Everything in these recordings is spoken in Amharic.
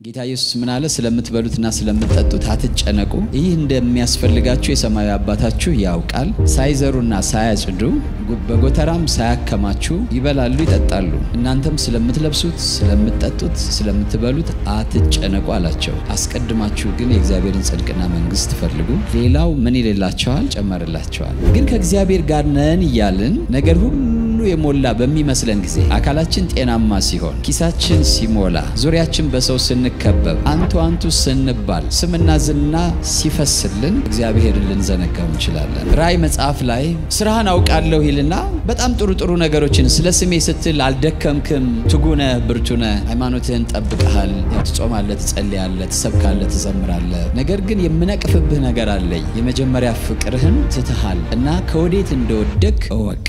ጌታ ኢየሱስ ምን አለ? ስለምትበሉትና ስለምትጠጡት አትጨነቁ፣ ይህ እንደሚያስፈልጋችሁ የሰማያዊ አባታችሁ ያውቃል። ሳይዘሩና ሳያጭዱ በጎተራም ሳያከማቹ ይበላሉ፣ ይጠጣሉ። እናንተም ስለምትለብሱት፣ ስለምትጠጡት፣ ስለምትበሉት አትጨነቁ አላቸው። አስቀድማችሁ ግን የእግዚአብሔርን ጽድቅና መንግሥት ፈልጉ፣ ሌላው ምን ይልላቸዋል? ጨመርላቸዋል። ግን ከእግዚአብሔር ጋር ነን እያልን ነገር ሁሉ የሞላ በሚመስለን ጊዜ አካላችን ጤናማ ሲሆን፣ ኪሳችን ሲሞላ፣ ዙሪያችን በሰው ስንከበብ፣ አንቱ አንቱ ስንባል፣ ስምና ዝና ሲፈስልን እግዚአብሔርን ልንዘነጋው እንችላለን። ራእይ መጽሐፍ ላይ ስራህን አውቃለሁ ይልና በጣም ጥሩ ጥሩ ነገሮችን ስለ ስሜ ስትል አልደከምክም፣ ትጉነ ብርቱነ፣ ሃይማኖትህን ጠብቀሃል፣ ትጾማለህ፣ ትጸልያለህ፣ ትሰብካለህ፣ ትዘምራለህ። ነገር ግን የምነቅፍብህ ነገር አለኝ። የመጀመሪያ ፍቅርህን ትትሃል እና ከወዴት እንደወደቅ እወቅ።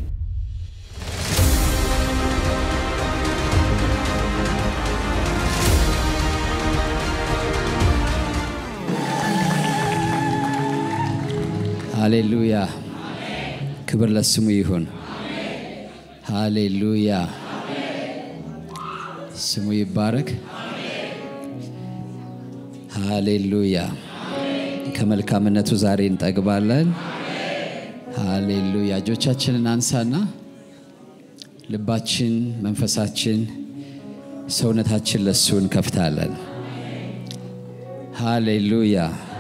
ሃሌሉያ ክብር ለስሙ ይሁን። ሃሌሉያ ስሙ ይባረክ። ሃሌሉያ ከመልካምነቱ ዛሬ እንጠግባለን። ሃሌሉያ እጆቻችንን አንሳና ልባችን፣ መንፈሳችን፣ ሰውነታችን ለሱ እንከፍታለን። ሃሌሉያ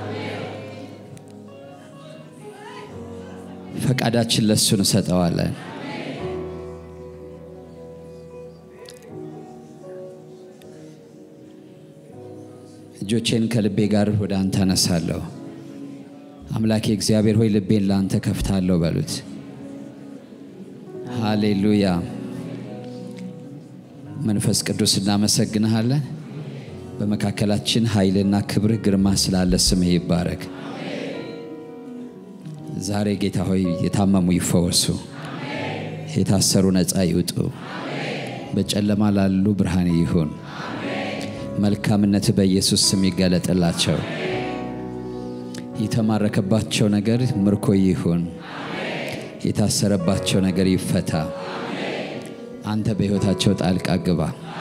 ፈቃዳችን ለሱ እንሰጠዋለን። እጆቼን ከልቤ ጋር ወደ አንተ አነሳለሁ። አምላኬ እግዚአብሔር ሆይ ልቤን ለአንተ ከፍታለሁ በሉት። ሃሌሉያ መንፈስ ቅዱስ እናመሰግንሃለን። በመካከላችን ኃይልና ክብርህ ግርማ ስላለ ስምህ ይባረክ። ዛሬ ጌታ ሆይ የታመሙ ይፈወሱ፣ የታሰሩ ነፃ ይውጡ፣ በጨለማ ላሉ ብርሃን ይሁን። መልካምነት በኢየሱስ ስም ይገለጥላቸው። የተማረከባቸው ነገር ምርኮ ይሁን፣ የታሰረባቸው ነገር ይፈታ። አንተ በሕይወታቸው ጣልቃ ግባ።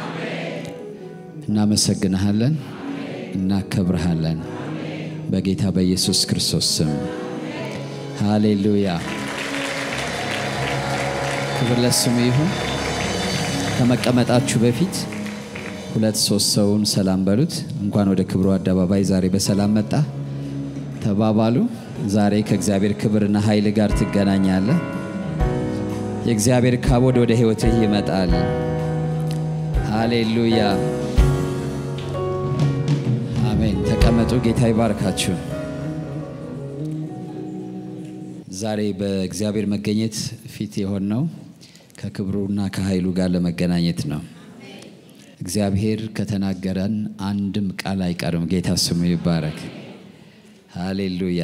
እናመሰግንሃለን፣ እናከብርሃለን በጌታ በኢየሱስ ክርስቶስ ስም ሃሌሉያ ክብር ለስሙ ይሁን። ከመቀመጣችሁ በፊት ሁለት ሶስት ሰውን ሰላም በሉት። እንኳን ወደ ክብሩ አደባባይ ዛሬ በሰላም መጣ ተባባሉ። ዛሬ ከእግዚአብሔር ክብርና ኃይል ጋር ትገናኛለህ። የእግዚአብሔር ካቦድ ወደ ሕይወትህ ይመጣል። ሃሌሉያ አሜን። ተቀመጡ። ጌታ ይባርካችሁ። ዛሬ በእግዚአብሔር መገኘት ፊት የሆነው ከክብሩና ከኃይሉ ጋር ለመገናኘት ነው። እግዚአብሔር ከተናገረን አንድም ቃል አይቀርም። ጌታ ስሙ ይባረክ። ሃሌሉያ።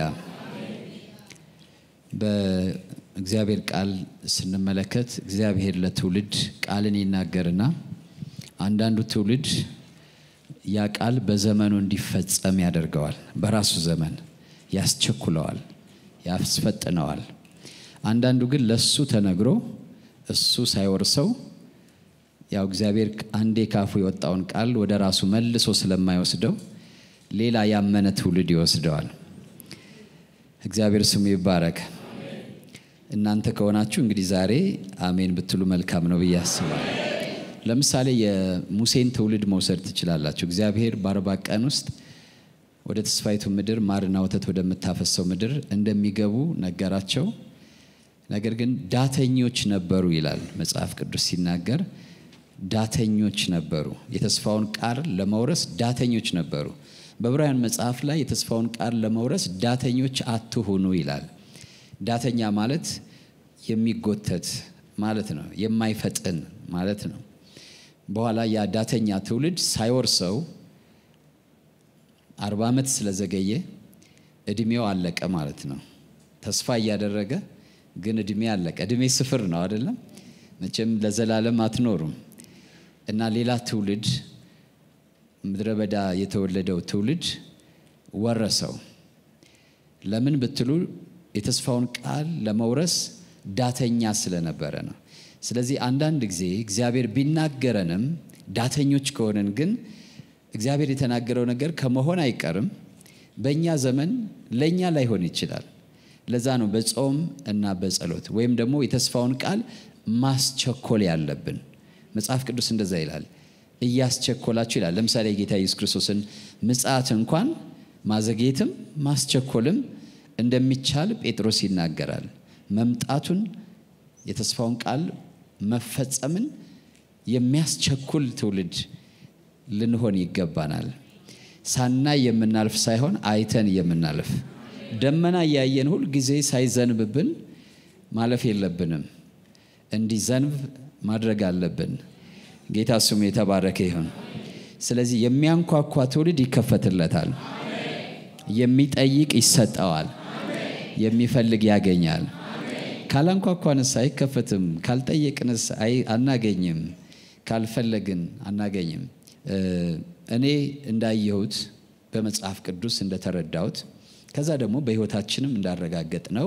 በእግዚአብሔር ቃል ስንመለከት እግዚአብሔር ለትውልድ ቃልን ይናገርና አንዳንዱ ትውልድ ያ ቃል በዘመኑ እንዲፈጸም ያደርገዋል። በራሱ ዘመን ያስቸኩለዋል ያስፈጥነዋል። አንዳንዱ ግን ለሱ ተነግሮ እሱ ሳይወርሰው ያው እግዚአብሔር አንዴ ካፉ የወጣውን ቃል ወደ ራሱ መልሶ ስለማይወስደው ሌላ ያመነ ትውልድ ይወስደዋል። እግዚአብሔር ስሙ ይባረክ። እናንተ ከሆናችሁ እንግዲህ ዛሬ አሜን ብትሉ መልካም ነው ብዬ አስባለሁ። ለምሳሌ የሙሴን ትውልድ መውሰድ ትችላላችሁ። እግዚአብሔር በአርባ ቀን ውስጥ ወደ ተስፋይቱ ምድር ማርና ወተት ወደምታፈሰው ምድር እንደሚገቡ ነገራቸው። ነገር ግን ዳተኞች ነበሩ ይላል መጽሐፍ ቅዱስ ሲናገር፣ ዳተኞች ነበሩ። የተስፋውን ቃል ለመውረስ ዳተኞች ነበሩ። በዕብራውያን መጽሐፍ ላይ የተስፋውን ቃል ለመውረስ ዳተኞች አትሁኑ ይላል። ዳተኛ ማለት የሚጎተት ማለት ነው፣ የማይፈጥን ማለት ነው። በኋላ ያ ዳተኛ ትውልድ ሳይወርሰው አርባ ዓመት ስለዘገየ እድሜው አለቀ ማለት ነው። ተስፋ እያደረገ ግን እድሜ አለቀ። እድሜ ስፍር ነው አይደለም? መቼም ለዘላለም አትኖሩም እና ሌላ ትውልድ ምድረ በዳ የተወለደው ትውልድ ወረሰው። ለምን ብትሉ የተስፋውን ቃል ለመውረስ ዳተኛ ስለነበረ ነው። ስለዚህ አንዳንድ ጊዜ እግዚአብሔር ቢናገረንም ዳተኞች ከሆንን ግን እግዚአብሔር የተናገረው ነገር ከመሆን አይቀርም። በእኛ ዘመን ለእኛ ላይሆን ይችላል። ለዛ ነው በጾም እና በጸሎት ወይም ደግሞ የተስፋውን ቃል ማስቸኮል ያለብን። መጽሐፍ ቅዱስ እንደዛ ይላል፣ እያስቸኮላችሁ ይላል። ለምሳሌ የጌታ ኢየሱስ ክርስቶስን ምጽአት እንኳን ማዘግየትም ማስቸኮልም እንደሚቻል ጴጥሮስ ይናገራል። መምጣቱን የተስፋውን ቃል መፈጸምን የሚያስቸኩል ትውልድ ልንሆን ይገባናል። ሳናይ የምናልፍ ሳይሆን አይተን የምናልፍ ደመና እያየን ሁል ጊዜ ሳይዘንብብን ማለፍ የለብንም። እንዲዘንብ ማድረግ አለብን። ጌታ ስሙ የተባረከ ይሁን። ስለዚህ የሚያንኳኳ ትውልድ ይከፈትለታል። የሚጠይቅ ይሰጠዋል። የሚፈልግ ያገኛል። ካላንኳኳንስ አይከፈትም። ካልጠየቅንስ አናገኝም። ካልፈለግን አናገኝም። እኔ እንዳየሁት በመጽሐፍ ቅዱስ እንደተረዳሁት ከዛ ደግሞ በሕይወታችንም እንዳረጋገጥ ነው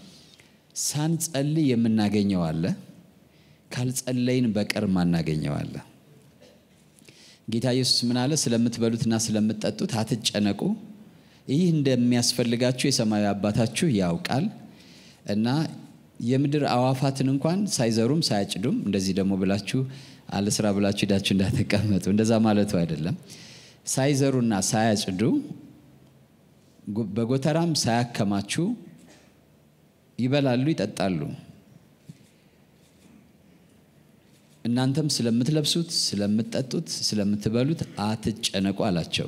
ሳንጸልይ የምናገኘው አለ፣ ካልጸለይን በቀር ማናገኘው አለ። ጌታ ኢየሱስ ምን አለ? ስለምትበሉትና ስለምትጠጡት አትጨነቁ፣ ይህ እንደሚያስፈልጋችሁ የሰማያዊ አባታችሁ ያውቃል እና የምድር አዋፋትን እንኳን ሳይዘሩም ሳያጭዱም እንደዚህ ደግሞ ብላችሁ አለስራ ብላችሁ ሄዳችሁ እንዳትቀመጡ፣ እንደዛ ማለቱ አይደለም። ሳይዘሩና ሳያጭዱ በጎተራም ሳያከማቹ ይበላሉ፣ ይጠጣሉ። እናንተም ስለምትለብሱት፣ ስለምትጠጡት፣ ስለምትበሉት አትጨነቁ አላቸው።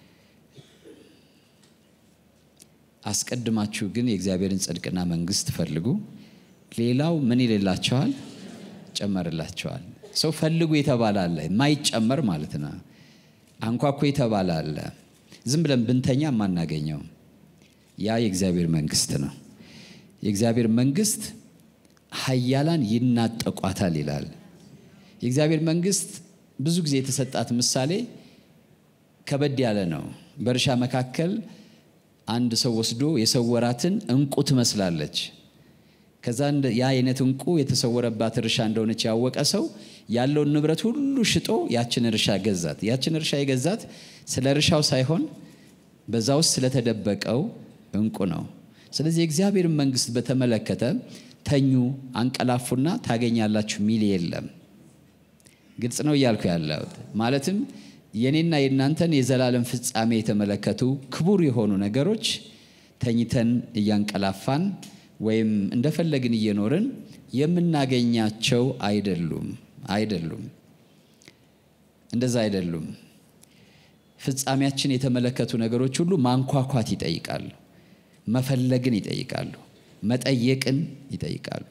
አስቀድማችሁ ግን የእግዚአብሔርን ጽድቅና መንግሥት ፈልጉ፣ ሌላው ምን ይልላቸዋል? ጨመርላቸዋል። ሰው ፈልጉ የተባለ አለ፣ የማይጨመር ማለት ነው። አንኳኩ የተባለ አለ፣ ዝም ብለን ብንተኛ የማናገኘው ያ የእግዚአብሔር መንግሥት ነው። የእግዚአብሔር መንግሥት ኃያላን ይናጠቋታል ይላል። የእግዚአብሔር መንግሥት ብዙ ጊዜ የተሰጣት ምሳሌ ከበድ ያለ ነው። በእርሻ መካከል አንድ ሰው ወስዶ የሰወራትን እንቁ ትመስላለች። ከዛ ያ አይነት እንቁ የተሰወረባት እርሻ እንደሆነች ያወቀ ሰው ያለውን ንብረት ሁሉ ሽጦ ያችን እርሻ ገዛት። ያችን እርሻ የገዛት ስለ እርሻው ሳይሆን በዛ ውስጥ ስለተደበቀው እንቁ ነው። ስለዚህ የእግዚአብሔርን መንግሥት በተመለከተ ተኙ፣ አንቀላፉና ታገኛላችሁ ሚል የለም። ግልጽ ነው እያልኩ ያለሁት ማለትም የኔና የእናንተን የዘላለም ፍጻሜ የተመለከቱ ክቡር የሆኑ ነገሮች ተኝተን እያንቀላፋን ወይም እንደፈለግን እየኖርን የምናገኛቸው አይደሉም አይደሉም። እንደዛ አይደሉም። ፍጻሜያችን የተመለከቱ ነገሮች ሁሉ ማንኳኳት ይጠይቃሉ፣ መፈለግን ይጠይቃሉ፣ መጠየቅን ይጠይቃሉ።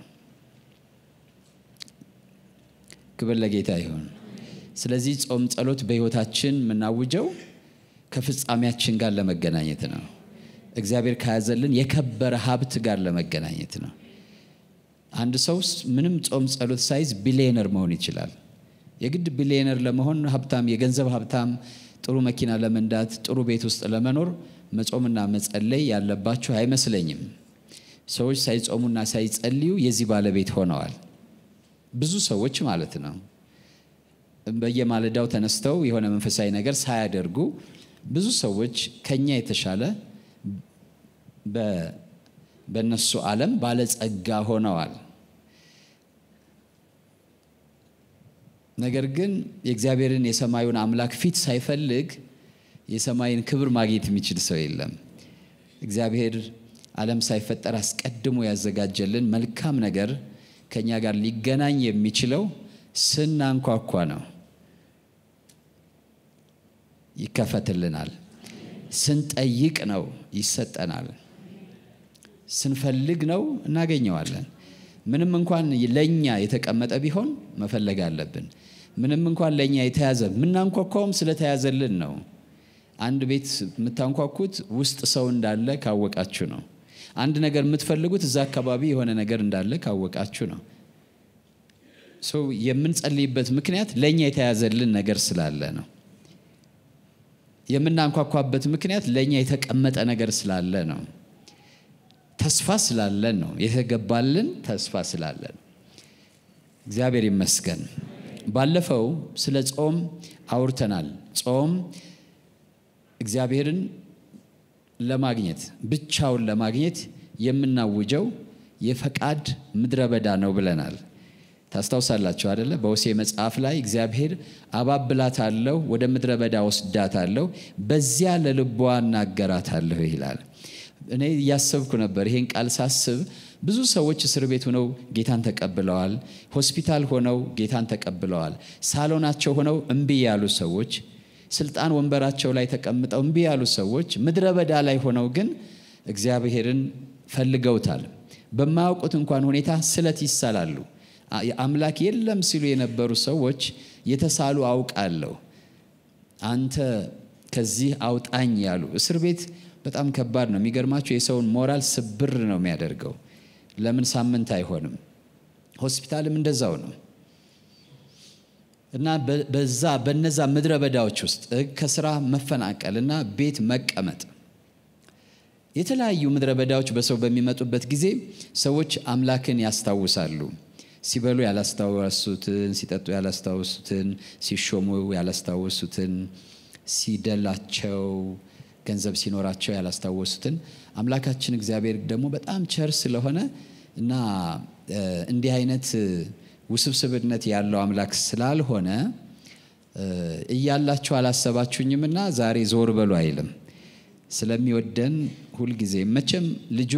ክብር ለጌታ ይሁን። ስለዚህ ጾም፣ ጸሎት በሕይወታችን የምናውጀው ከፍጻሜያችን ጋር ለመገናኘት ነው። እግዚአብሔር ከያዘልን የከበረ ሀብት ጋር ለመገናኘት ነው። አንድ ሰው ምንም ጾም ጸሎት ሳይዝ ቢሊየነር መሆን ይችላል። የግድ ቢሊየነር ለመሆን ሀብታም፣ የገንዘብ ሀብታም፣ ጥሩ መኪና ለመንዳት፣ ጥሩ ቤት ውስጥ ለመኖር መጾምና መጸለይ ያለባችሁ አይመስለኝም። ሰዎች ሳይጾሙና ሳይጸልዩ የዚህ ባለቤት ሆነዋል። ብዙ ሰዎች ማለት ነው። በየማለዳው ተነስተው የሆነ መንፈሳዊ ነገር ሳያደርጉ ብዙ ሰዎች ከኛ የተሻለ በእነሱ ዓለም ባለጸጋ ሆነዋል። ነገር ግን የእግዚአብሔርን የሰማዩን አምላክ ፊት ሳይፈልግ የሰማይን ክብር ማግኘት የሚችል ሰው የለም። እግዚአብሔር ዓለም ሳይፈጠር አስቀድሞ ያዘጋጀልን መልካም ነገር ከእኛ ጋር ሊገናኝ የሚችለው ስናንኳኳ ነው። ይከፈትልናል። ስንጠይቅ ነው ይሰጠናል። ስንፈልግ ነው እናገኘዋለን። ምንም እንኳን ለእኛ የተቀመጠ ቢሆን መፈለግ አለብን። ምንም እንኳን ለእኛ የተያዘ የምናንኳኳውም ስለተያዘልን ነው። አንድ ቤት የምታንኳኩት ውስጥ ሰው እንዳለ ካወቃችሁ ነው። አንድ ነገር የምትፈልጉት እዛ አካባቢ የሆነ ነገር እንዳለ ካወቃችሁ ነው። ሰው የምንጸልይበት ምክንያት ለእኛ የተያዘልን ነገር ስላለ ነው። የምናንኳኳበት ምክንያት ለእኛ የተቀመጠ ነገር ስላለ ነው። ተስፋ ስላለን ነው። የተገባልን ተስፋ ስላለን እግዚአብሔር ይመስገን። ባለፈው ስለ ጾም አውርተናል። ጾም እግዚአብሔርን ለማግኘት ብቻውን ለማግኘት የምናውጀው የፈቃድ ምድረ በዳ ነው ብለናል። ታስታውሳላችሁ አደለ? በሆሴ መጽሐፍ ላይ እግዚአብሔር አባብላታለሁ፣ ወደ ምድረ በዳ ወስዳታለሁ፣ በዚያ ለልቧ እናገራታለሁ ይላል። እኔ እያሰብኩ ነበር ይሄን ቃል ሳስብ ብዙ ሰዎች እስር ቤት ሆነው ጌታን ተቀብለዋል። ሆስፒታል ሆነው ጌታን ተቀብለዋል። ሳሎናቸው ሆነው እምቢ ያሉ ሰዎች፣ ስልጣን ወንበራቸው ላይ ተቀምጠው እምቢ ያሉ ሰዎች፣ ምድረ በዳ ላይ ሆነው ግን እግዚአብሔርን ፈልገውታል። በማያውቁት እንኳን ሁኔታ ስለት ይሳላሉ። አምላክ የለም ሲሉ የነበሩ ሰዎች የተሳሉ አውቃለሁ፣ አንተ ከዚህ አውጣኝ ያሉ። እስር ቤት በጣም ከባድ ነው። የሚገርማቸው የሰውን ሞራል ስብር ነው የሚያደርገው። ለምን ሳምንት አይሆንም? ሆስፒታልም እንደዛው ነው። እና በዛ በነዛ ምድረ በዳዎች ውስጥ ከስራ መፈናቀል እና ቤት መቀመጥ የተለያዩ ምድረ በዳዎች በሰው በሚመጡበት ጊዜ ሰዎች አምላክን ያስታውሳሉ። ሲበሉ ያላስታወሱትን፣ ሲጠጡ ያላስታወሱትን፣ ሲሾሙ ያላስታወሱትን፣ ሲደላቸው ገንዘብ ሲኖራቸው ያላስታወሱትን አምላካችን እግዚአብሔር ደግሞ በጣም ቸር ስለሆነ እና እንዲህ አይነት ውስብስብነት ያለው አምላክ ስላልሆነ እያላችሁ አላሰባችሁኝምና ዛሬ ዞር በሉ አይልም። ስለሚወደን ሁልጊዜ መቼም ልጁ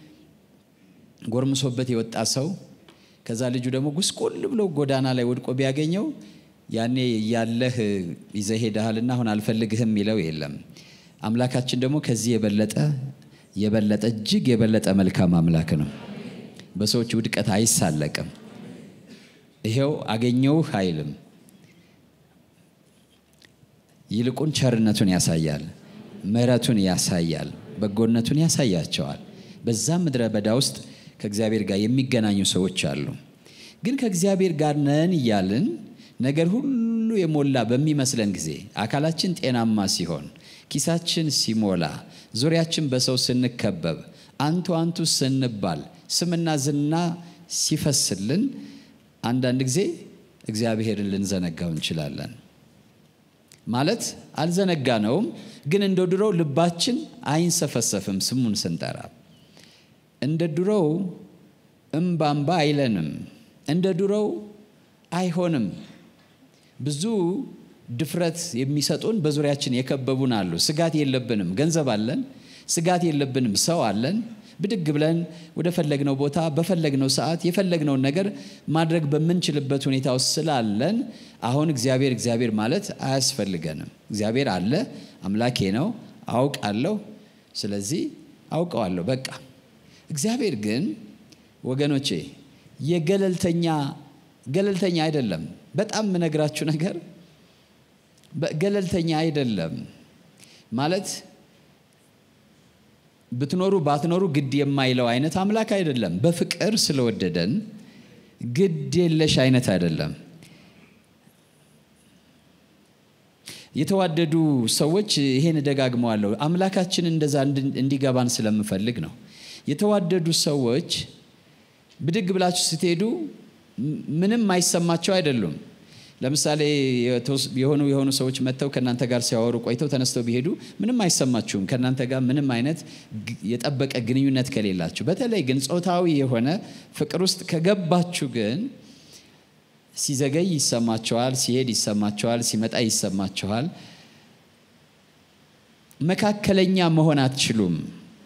ጎርምሶበት የወጣ ሰው ከዛ ልጁ ደግሞ ጉስቁል ብሎ ጎዳና ላይ ወድቆ ቢያገኘው ያኔ ያለህ ይዘህ ሄደሃልና አሁን አልፈልግህም የሚለው የለም። አምላካችን ደግሞ ከዚህ የበለጠ የበለጠ እጅግ የበለጠ መልካም አምላክ ነው። በሰዎች ውድቀት አይሳለቅም። ይሄው አገኘውህ አይልም። ይልቁን ቸርነቱን ያሳያል፣ ምሕረቱን ያሳያል፣ በጎነቱን ያሳያቸዋል። በዛ ምድረ በዳ ውስጥ ከእግዚአብሔር ጋር የሚገናኙ ሰዎች አሉ። ግን ከእግዚአብሔር ጋር ነን እያልን ነገር ሁሉ የሞላ በሚመስለን ጊዜ አካላችን ጤናማ ሲሆን ኪሳችን ሲሞላ ዙሪያችን በሰው ስንከበብ አንቱ አንቱ ስንባል ስምና ዝና ሲፈስልን አንዳንድ ጊዜ እግዚአብሔርን ልንዘነጋው እንችላለን። ማለት አልዘነጋነውም፣ ግን እንደ ድሮው ልባችን አይንሰፈሰፍም። ስሙን ስንጠራ እንደ ድሮው እምባምባ አይለንም። እንደ ድሮው አይሆንም። ብዙ ድፍረት የሚሰጡን በዙሪያችን የከበቡን አሉ። ስጋት የለብንም። ገንዘብ አለን። ስጋት የለብንም። ሰው አለን። ብድግ ብለን ወደ ፈለግነው ቦታ በፈለግነው ሰዓት የፈለግነውን ነገር ማድረግ በምንችልበት ሁኔታ ውስጥ ስላለን አሁን እግዚአብሔር እግዚአብሔር ማለት አያስፈልገንም። እግዚአብሔር አለ፣ አምላኬ ነው፣ አውቃለሁ። ስለዚህ አውቀዋለሁ በቃ። እግዚአብሔር ግን ወገኖቼ የገለልተኛ ገለልተኛ አይደለም። በጣም የምነግራችሁ ነገር ገለልተኛ አይደለም ማለት ብትኖሩ ባትኖሩ ግድ የማይለው አይነት አምላክ አይደለም። በፍቅር ስለወደደን ግድ የለሽ አይነት አይደለም። የተዋደዱ ሰዎች ይሄን እደጋግመዋለሁ። አምላካችን እንደዛ እንዲገባን ስለምፈልግ ነው። የተዋደዱ ሰዎች ብድግ ብላችሁ ስትሄዱ ምንም አይሰማቸው አይደሉም። ለምሳሌ የሆኑ የሆኑ ሰዎች መጥተው ከእናንተ ጋር ሲያወሩ ቆይተው ተነስተው ቢሄዱ ምንም አይሰማችሁም፣ ከእናንተ ጋር ምንም አይነት የጠበቀ ግንኙነት ከሌላችሁ። በተለይ ግን ጾታዊ የሆነ ፍቅር ውስጥ ከገባችሁ ግን ሲዘገይ ይሰማቸዋል፣ ሲሄድ ይሰማቸዋል፣ ሲመጣ ይሰማቸዋል። መካከለኛ መሆን አትችሉም።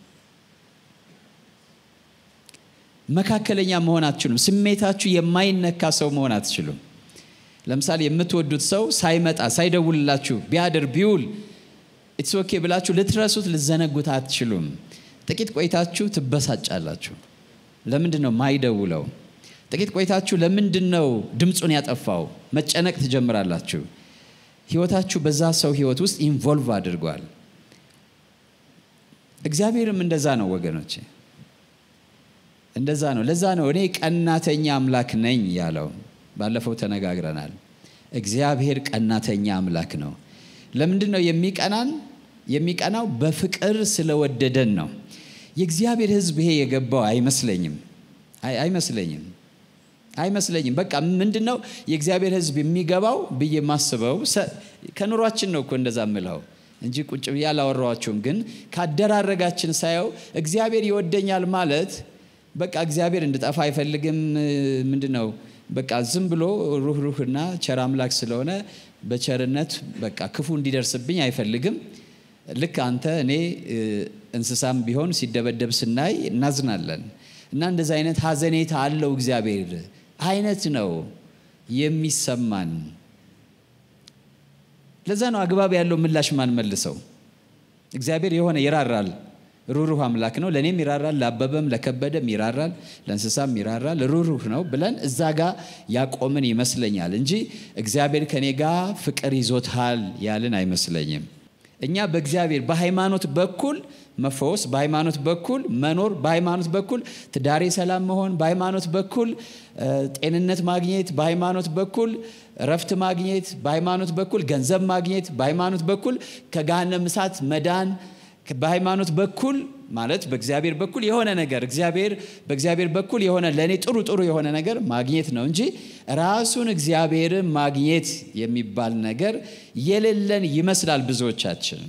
መካከለኛ መሆን አትችሉም። ስሜታችሁ የማይነካ ሰው መሆን አትችሉም። ለምሳሌ የምትወዱት ሰው ሳይመጣ ሳይደውልላችሁ ቢያድር ቢውል ኢትስ ኦኬ ብላችሁ ልትረሱት ልዘነጉት አትችሉም። ጥቂት ቆይታችሁ ትበሳጫላችሁ። ለምንድን ነው ማይደውለው? ጥቂት ቆይታችሁ ለምንድን ነው ድምፁን ያጠፋው? መጨነቅ ትጀምራላችሁ። ህይወታችሁ በዛ ሰው ህይወት ውስጥ ኢንቮልቭ አድርጓል። እግዚአብሔርም እንደዛ ነው ወገኖቼ፣ እንደዛ ነው። ለዛ ነው እኔ ቀናተኛ አምላክ ነኝ ያለው። ባለፈው ተነጋግረናል። እግዚአብሔር ቀናተኛ አምላክ ነው። ለምንድን ነው የሚቀናን? የሚቀናው በፍቅር ስለወደደን ነው። የእግዚአብሔር ሕዝብ ይሄ የገባው አይመስለኝም አይመስለኝም አይመስለኝም። በቃ ምንድን ነው የእግዚአብሔር ሕዝብ የሚገባው ብዬ የማስበው ከኑሯችን ነው እኮ እንደዛ ምለው እንጂ ቁጭ ብዬ አላወራኋቸውም። ግን ካደራረጋችን ሳየው እግዚአብሔር ይወደኛል ማለት በቃ እግዚአብሔር እንድጠፋ አይፈልግም። ምንድን ነው በቃ ዝም ብሎ ሩህ ሩህና ቸር አምላክ ስለሆነ በቸርነት በቃ ክፉ እንዲደርስብኝ አይፈልግም። ልክ አንተ እኔ እንስሳም ቢሆን ሲደበደብ ስናይ እናዝናለን። እና እንደዚህ አይነት ሀዘኔታ አለው እግዚአብሔር አይነት ነው የሚሰማን። ለዛ ነው አግባብ ያለው ምላሽ ማን መልሰው እግዚአብሔር የሆነ ይራራል ሩሩህ አምላክ ነው። ለእኔም ይራራል፣ ለአበበም ለከበደም ይራራል፣ ለእንስሳም ይራራል። ሩሩህ ነው ብለን እዛ ጋ ያቆምን ይመስለኛል እንጂ እግዚአብሔር ከኔ ጋር ፍቅር ይዞታል ያልን አይመስለኝም። እኛ በእግዚአብሔር በሃይማኖት በኩል መፈወስ፣ በሃይማኖት በኩል መኖር፣ በሃይማኖት በኩል ትዳሬ ሰላም መሆን፣ በሃይማኖት በኩል ጤንነት ማግኘት፣ በሃይማኖት በኩል እረፍት ማግኘት፣ በሃይማኖት በኩል ገንዘብ ማግኘት፣ በሃይማኖት በኩል ከገሃነም እሳት መዳን በሃይማኖት በኩል ማለት በእግዚአብሔር በኩል የሆነ ነገር እግዚአብሔር በእግዚአብሔር በኩል የሆነ ለእኔ ጥሩ ጥሩ የሆነ ነገር ማግኘት ነው እንጂ ራሱን እግዚአብሔርን ማግኘት የሚባል ነገር የሌለን ይመስላል ብዙዎቻችን።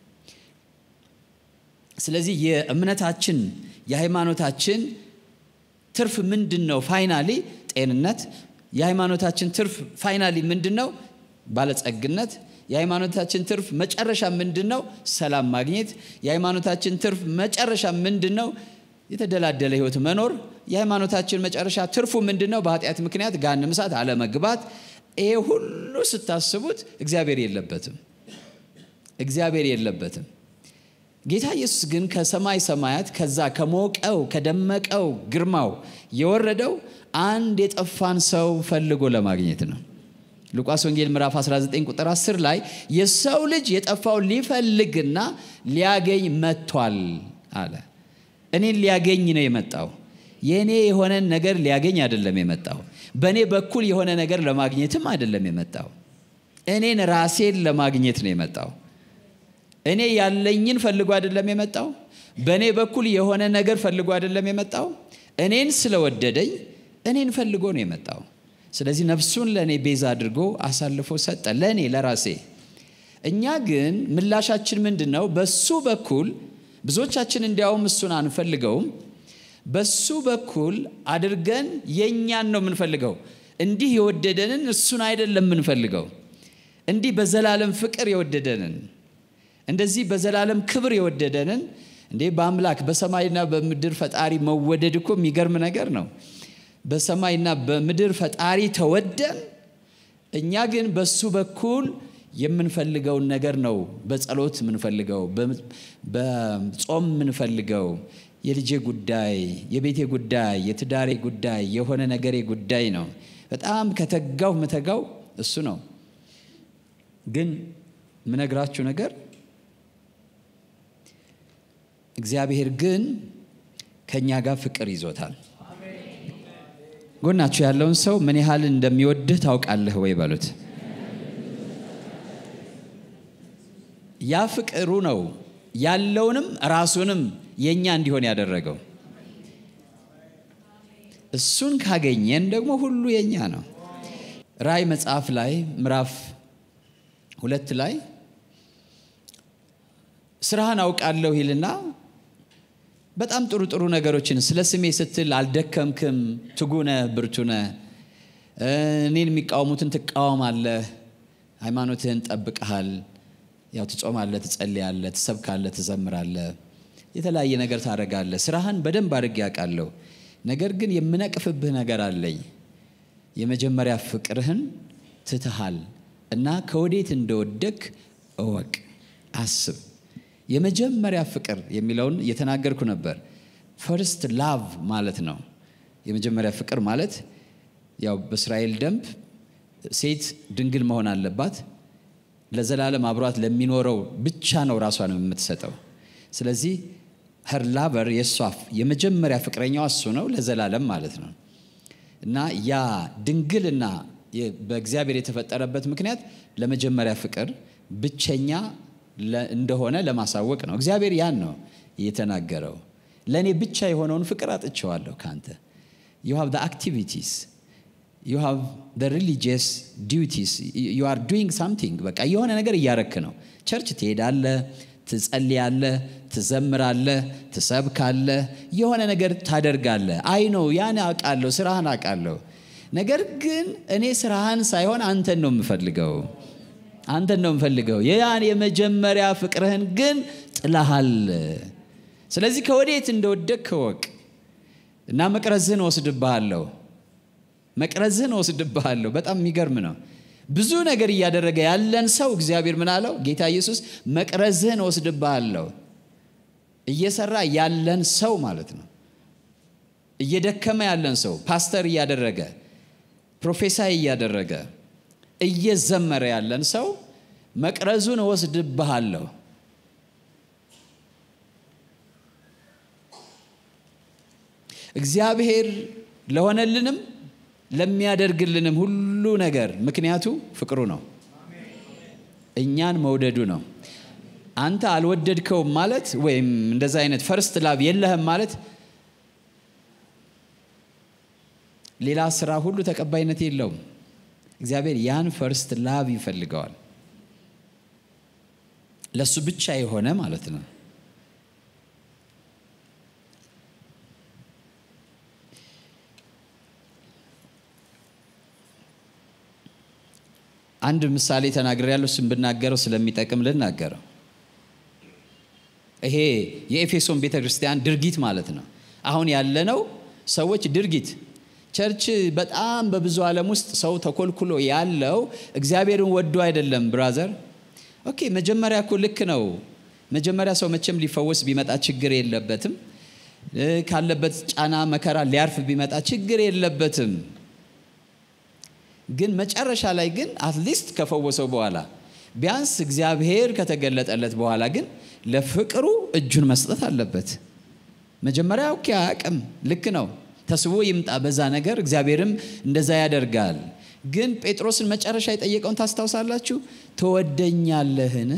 ስለዚህ የእምነታችን የሃይማኖታችን ትርፍ ምንድን ነው? ፋይናሊ ጤንነት። የሃይማኖታችን ትርፍ ፋይናሊ ምንድን ነው? ባለጸግነት የሃይማኖታችን ትርፍ መጨረሻ ምንድን ነው? ሰላም ማግኘት። የሃይማኖታችን ትርፍ መጨረሻ ምንድን ነው? የተደላደለ ሕይወት መኖር። የሃይማኖታችን መጨረሻ ትርፉ ምንድን ነው? በኃጢአት ምክንያት ገሃነመ እሳት አለመግባት። ይሄ ሁሉ ስታስቡት እግዚአብሔር የለበትም፣ እግዚአብሔር የለበትም። ጌታ ኢየሱስ ግን ከሰማይ ሰማያት ከዛ ከሞቀው ከደመቀው ግርማው የወረደው አንድ የጠፋን ሰው ፈልጎ ለማግኘት ነው። ሉቃስ ወንጌል ምዕራፍ 19 ቁጥር 10 ላይ የሰው ልጅ የጠፋው ሊፈልግና ሊያገኝ መጥቷል አለ። እኔን ሊያገኝ ነው የመጣው። የእኔ የሆነን ነገር ሊያገኝ አይደለም የመጣው። በእኔ በኩል የሆነ ነገር ለማግኘትም አይደለም የመጣው። እኔን ራሴን ለማግኘት ነው የመጣው። እኔ ያለኝን ፈልጎ አይደለም የመጣው። በእኔ በኩል የሆነ ነገር ፈልጎ አይደለም የመጣው። እኔን ስለወደደኝ እኔን ፈልጎ ነው የመጣው። ስለዚህ ነፍሱን ለእኔ ቤዛ አድርጎ አሳልፎ ሰጠ፣ ለእኔ ለራሴ። እኛ ግን ምላሻችን ምንድን ነው? በሱ በኩል ብዙዎቻችን እንዲያውም እሱን አንፈልገውም። በሱ በኩል አድርገን የእኛን ነው የምንፈልገው። እንዲህ የወደደንን እሱን አይደለም የምንፈልገው። እንዲህ በዘላለም ፍቅር የወደደንን እንደዚህ በዘላለም ክብር የወደደንን እንዴ በአምላክ በሰማይና በምድር ፈጣሪ መወደድ እኮ የሚገርም ነገር ነው። በሰማይና በምድር ፈጣሪ ተወደን፣ እኛ ግን በሱ በኩል የምንፈልገውን ነገር ነው በጸሎት የምንፈልገው፣ በጾም የምንፈልገው የልጄ ጉዳይ፣ የቤቴ ጉዳይ፣ የትዳሬ ጉዳይ፣ የሆነ ነገሬ ጉዳይ ነው። በጣም ከተጋው ምተጋው እሱ ነው። ግን ምነግራችሁ ነገር እግዚአብሔር ግን ከእኛ ጋር ፍቅር ይዞታል። ጎናችሁ ያለውን ሰው ምን ያህል እንደሚወድህ ታውቃለህ ወይ በሉት። ያ ፍቅሩ ነው ያለውንም ራሱንም የእኛ እንዲሆን ያደረገው። እሱን ካገኘን ደግሞ ሁሉ የእኛ ነው። ራእይ መጽሐፍ ላይ ምዕራፍ ሁለት ላይ ስራህን አውቃለሁ ይልና በጣም ጥሩ ጥሩ ነገሮችን ስለ ስሜ ስትል አልደከምክም፣ ትጉነ ብርቱነ፣ እኔን የሚቃወሙትን ትቃወማለህ፣ ሃይማኖትህን ጠብቀሃል፣ ያው ትጾማለህ፣ ትጸልያለህ፣ ትሰብካለህ፣ ትዘምራለህ፣ የተለያየ ነገር ታደርጋለህ። ስራህን በደንብ አድርጌ ያውቃለሁ። ነገር ግን የምነቅፍብህ ነገር አለኝ። የመጀመሪያ ፍቅርህን ትትሃል እና ከወዴት እንደወደክ እወቅ፣ አስብ። የመጀመሪያ ፍቅር የሚለውን እየተናገርኩ ነበር። ፈርስት ላቭ ማለት ነው። የመጀመሪያ ፍቅር ማለት ያው በእስራኤል ደንብ ሴት ድንግል መሆን አለባት። ለዘላለም አብሯት ለሚኖረው ብቻ ነው ራሷን የምትሰጠው። ስለዚህ ሀር ላቨር የእሷ የመጀመሪያ ፍቅረኛዋ እሱ ነው ለዘላለም ማለት ነው። እና ያ ድንግልና በእግዚአብሔር የተፈጠረበት ምክንያት ለመጀመሪያ ፍቅር ብቸኛ እንደሆነ ለማሳወቅ ነው። እግዚአብሔር ያን ነው የተናገረው። ለእኔ ብቻ የሆነውን ፍቅር አጥቼዋለሁ ከአንተ ዩ ሃቭ አክቲቪቲስ ዩ ሃቭ ሪሊጂየስ ዲዩቲስ ዩ አር ዱይንግ ሳምቲንግ በቃ የሆነ ነገር እያረክ ነው። ቸርች ትሄዳለህ፣ ትጸልያለህ፣ ትዘምራለህ፣ ትሰብካለህ፣ የሆነ ነገር ታደርጋለህ። አይ ነው ያን አውቃለሁ፣ ስራህን አውቃለሁ። ነገር ግን እኔ ስራህን ሳይሆን አንተን ነው የምፈልገው አንተን ነው የምፈልገው። ያን የመጀመሪያ ፍቅርህን ግን ጥላሃል። ስለዚህ ከወዴት እንደወደቅ እወቅ እና መቅረዝህን ወስድብሃለሁ መቅረዝህን ወስድብሃለሁ። በጣም የሚገርም ነው። ብዙ ነገር እያደረገ ያለን ሰው እግዚአብሔር ምን አለው? ጌታ ኢየሱስ መቅረዝህን ወስድብሃለሁ። እየሰራ ያለን ሰው ማለት ነው። እየደከመ ያለን ሰው ፓስተር እያደረገ ፕሮፌሳይ እያደረገ እየዘመረ ያለን ሰው መቅረዙን እወስድብሃለሁ። እግዚአብሔር ለሆነልንም ለሚያደርግልንም ሁሉ ነገር ምክንያቱ ፍቅሩ ነው፣ እኛን መውደዱ ነው። አንተ አልወደድከውም ማለት ወይም እንደዛ አይነት ፈርስት ላቭ የለህም ማለት ሌላ ስራ ሁሉ ተቀባይነት የለውም። እግዚአብሔር ያን ፈርስት ላቭ ይፈልገዋል። ለሱ ብቻ የሆነ ማለት ነው። አንድ ምሳሌ ተናግሬ ያለው እሱን ብናገረው ስለሚጠቅም ልናገረው። ይሄ የኤፌሶን ቤተ ክርስቲያን ድርጊት ማለት ነው። አሁን ያለነው ሰዎች ድርጊት ቸርች በጣም በብዙ ዓለም ውስጥ ሰው ተኮልኩሎ ያለው እግዚአብሔርን ወዶ አይደለም። ብራዘር ኦኬ፣ መጀመሪያ እኮ ልክ ነው። መጀመሪያ ሰው መቼም ሊፈወስ ቢመጣ ችግር የለበትም። ካለበት ጫና መከራ ሊያርፍ ቢመጣ ችግር የለበትም። ግን መጨረሻ ላይ ግን አትሊስት ከፈወሰው በኋላ ቢያንስ እግዚአብሔር ከተገለጠለት በኋላ ግን ለፍቅሩ እጁን መስጠት አለበት። መጀመሪያ ኦኬ አያውቅም፣ ልክ ነው ተስቦ ይምጣ በዛ ነገር እግዚአብሔርም እንደዛ ያደርጋል። ግን ጴጥሮስን መጨረሻ የጠየቀውን ታስታውሳላችሁ? ትወደኛለህን?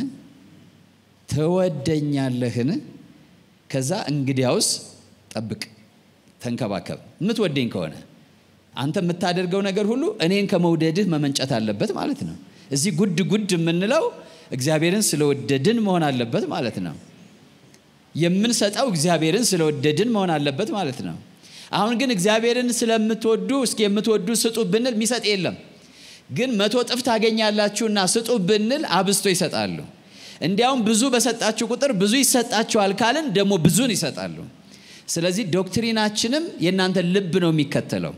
ትወደኛለህን? ከዛ እንግዲያውስ ጠብቅ፣ ተንከባከብ። የምትወደኝ ከሆነ አንተ የምታደርገው ነገር ሁሉ እኔን ከመውደድህ መመንጨት አለበት ማለት ነው። እዚህ ጉድ ጉድ የምንለው እግዚአብሔርን ስለወደድን መሆን አለበት ማለት ነው። የምንሰጠው እግዚአብሔርን ስለወደድን መሆን አለበት ማለት ነው። አሁን ግን እግዚአብሔርን ስለምትወዱ እስኪ የምትወዱ ስጡ ብንል የሚሰጥ የለም። ግን መቶ እጥፍ ታገኛላችሁና ስጡ ብንል አብዝቶ ይሰጣሉ። እንዲያውም ብዙ በሰጣችሁ ቁጥር ብዙ ይሰጣችኋል ካልን ደግሞ ብዙን ይሰጣሉ። ስለዚህ ዶክትሪናችንም የእናንተ ልብ ነው የሚከተለው።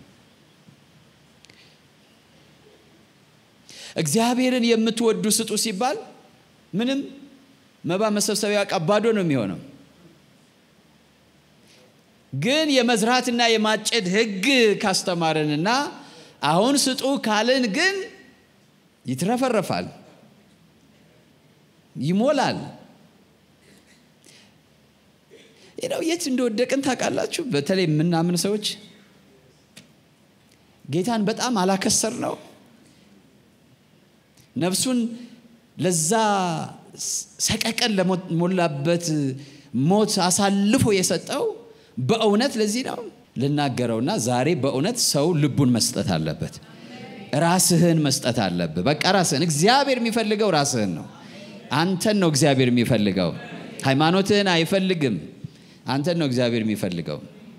እግዚአብሔርን የምትወዱ ስጡ ሲባል ምንም መባ መሰብሰቢያ ዕቃ ባዶ ነው የሚሆነው። ግን የመዝራትና የማጨድ ሕግ ካስተማረንና አሁን ስጡ ካልን ግን ይትረፈረፋል፣ ይሞላል። ነው የት እንደወደቅን ታውቃላችሁ? በተለይ የምናምን ሰዎች ጌታን በጣም አላከሰር ነው ነፍሱን ለዛ ሰቀቀን ለሞላበት ሞት አሳልፎ የሰጠው በእውነት ለዚህ ነው ልናገረውና ዛሬ በእውነት ሰው ልቡን መስጠት አለበት። ራስህን መስጠት አለብህ። በቃ ራስህን። እግዚአብሔር የሚፈልገው ራስህን ነው። አንተን ነው እግዚአብሔር የሚፈልገው። ሃይማኖትህን አይፈልግም። አንተን ነው እግዚአብሔር የሚፈልገው።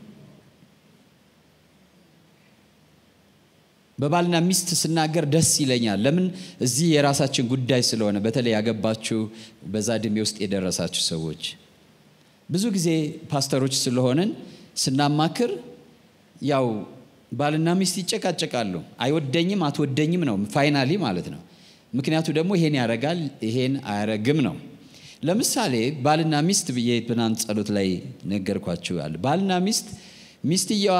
በባልና ሚስት ስናገር ደስ ይለኛል። ለምን እዚህ የራሳችን ጉዳይ ስለሆነ፣ በተለይ ያገባችሁ በዛ እድሜ ውስጥ የደረሳችሁ ሰዎች ብዙ ጊዜ ፓስተሮች ስለሆንን ስናማክር ያው ባልና ሚስት ይጨቃጨቃሉ። አይወደኝም አትወደኝም ነው ፋይናሊ ማለት ነው። ምክንያቱ ደግሞ ይሄን ያረጋል ይሄን አያረግም ነው። ለምሳሌ ባልና ሚስት ብዬ ትናንት ጸሎት ላይ ነገርኳችኋል። ባልና ሚስት ሚስትየዋ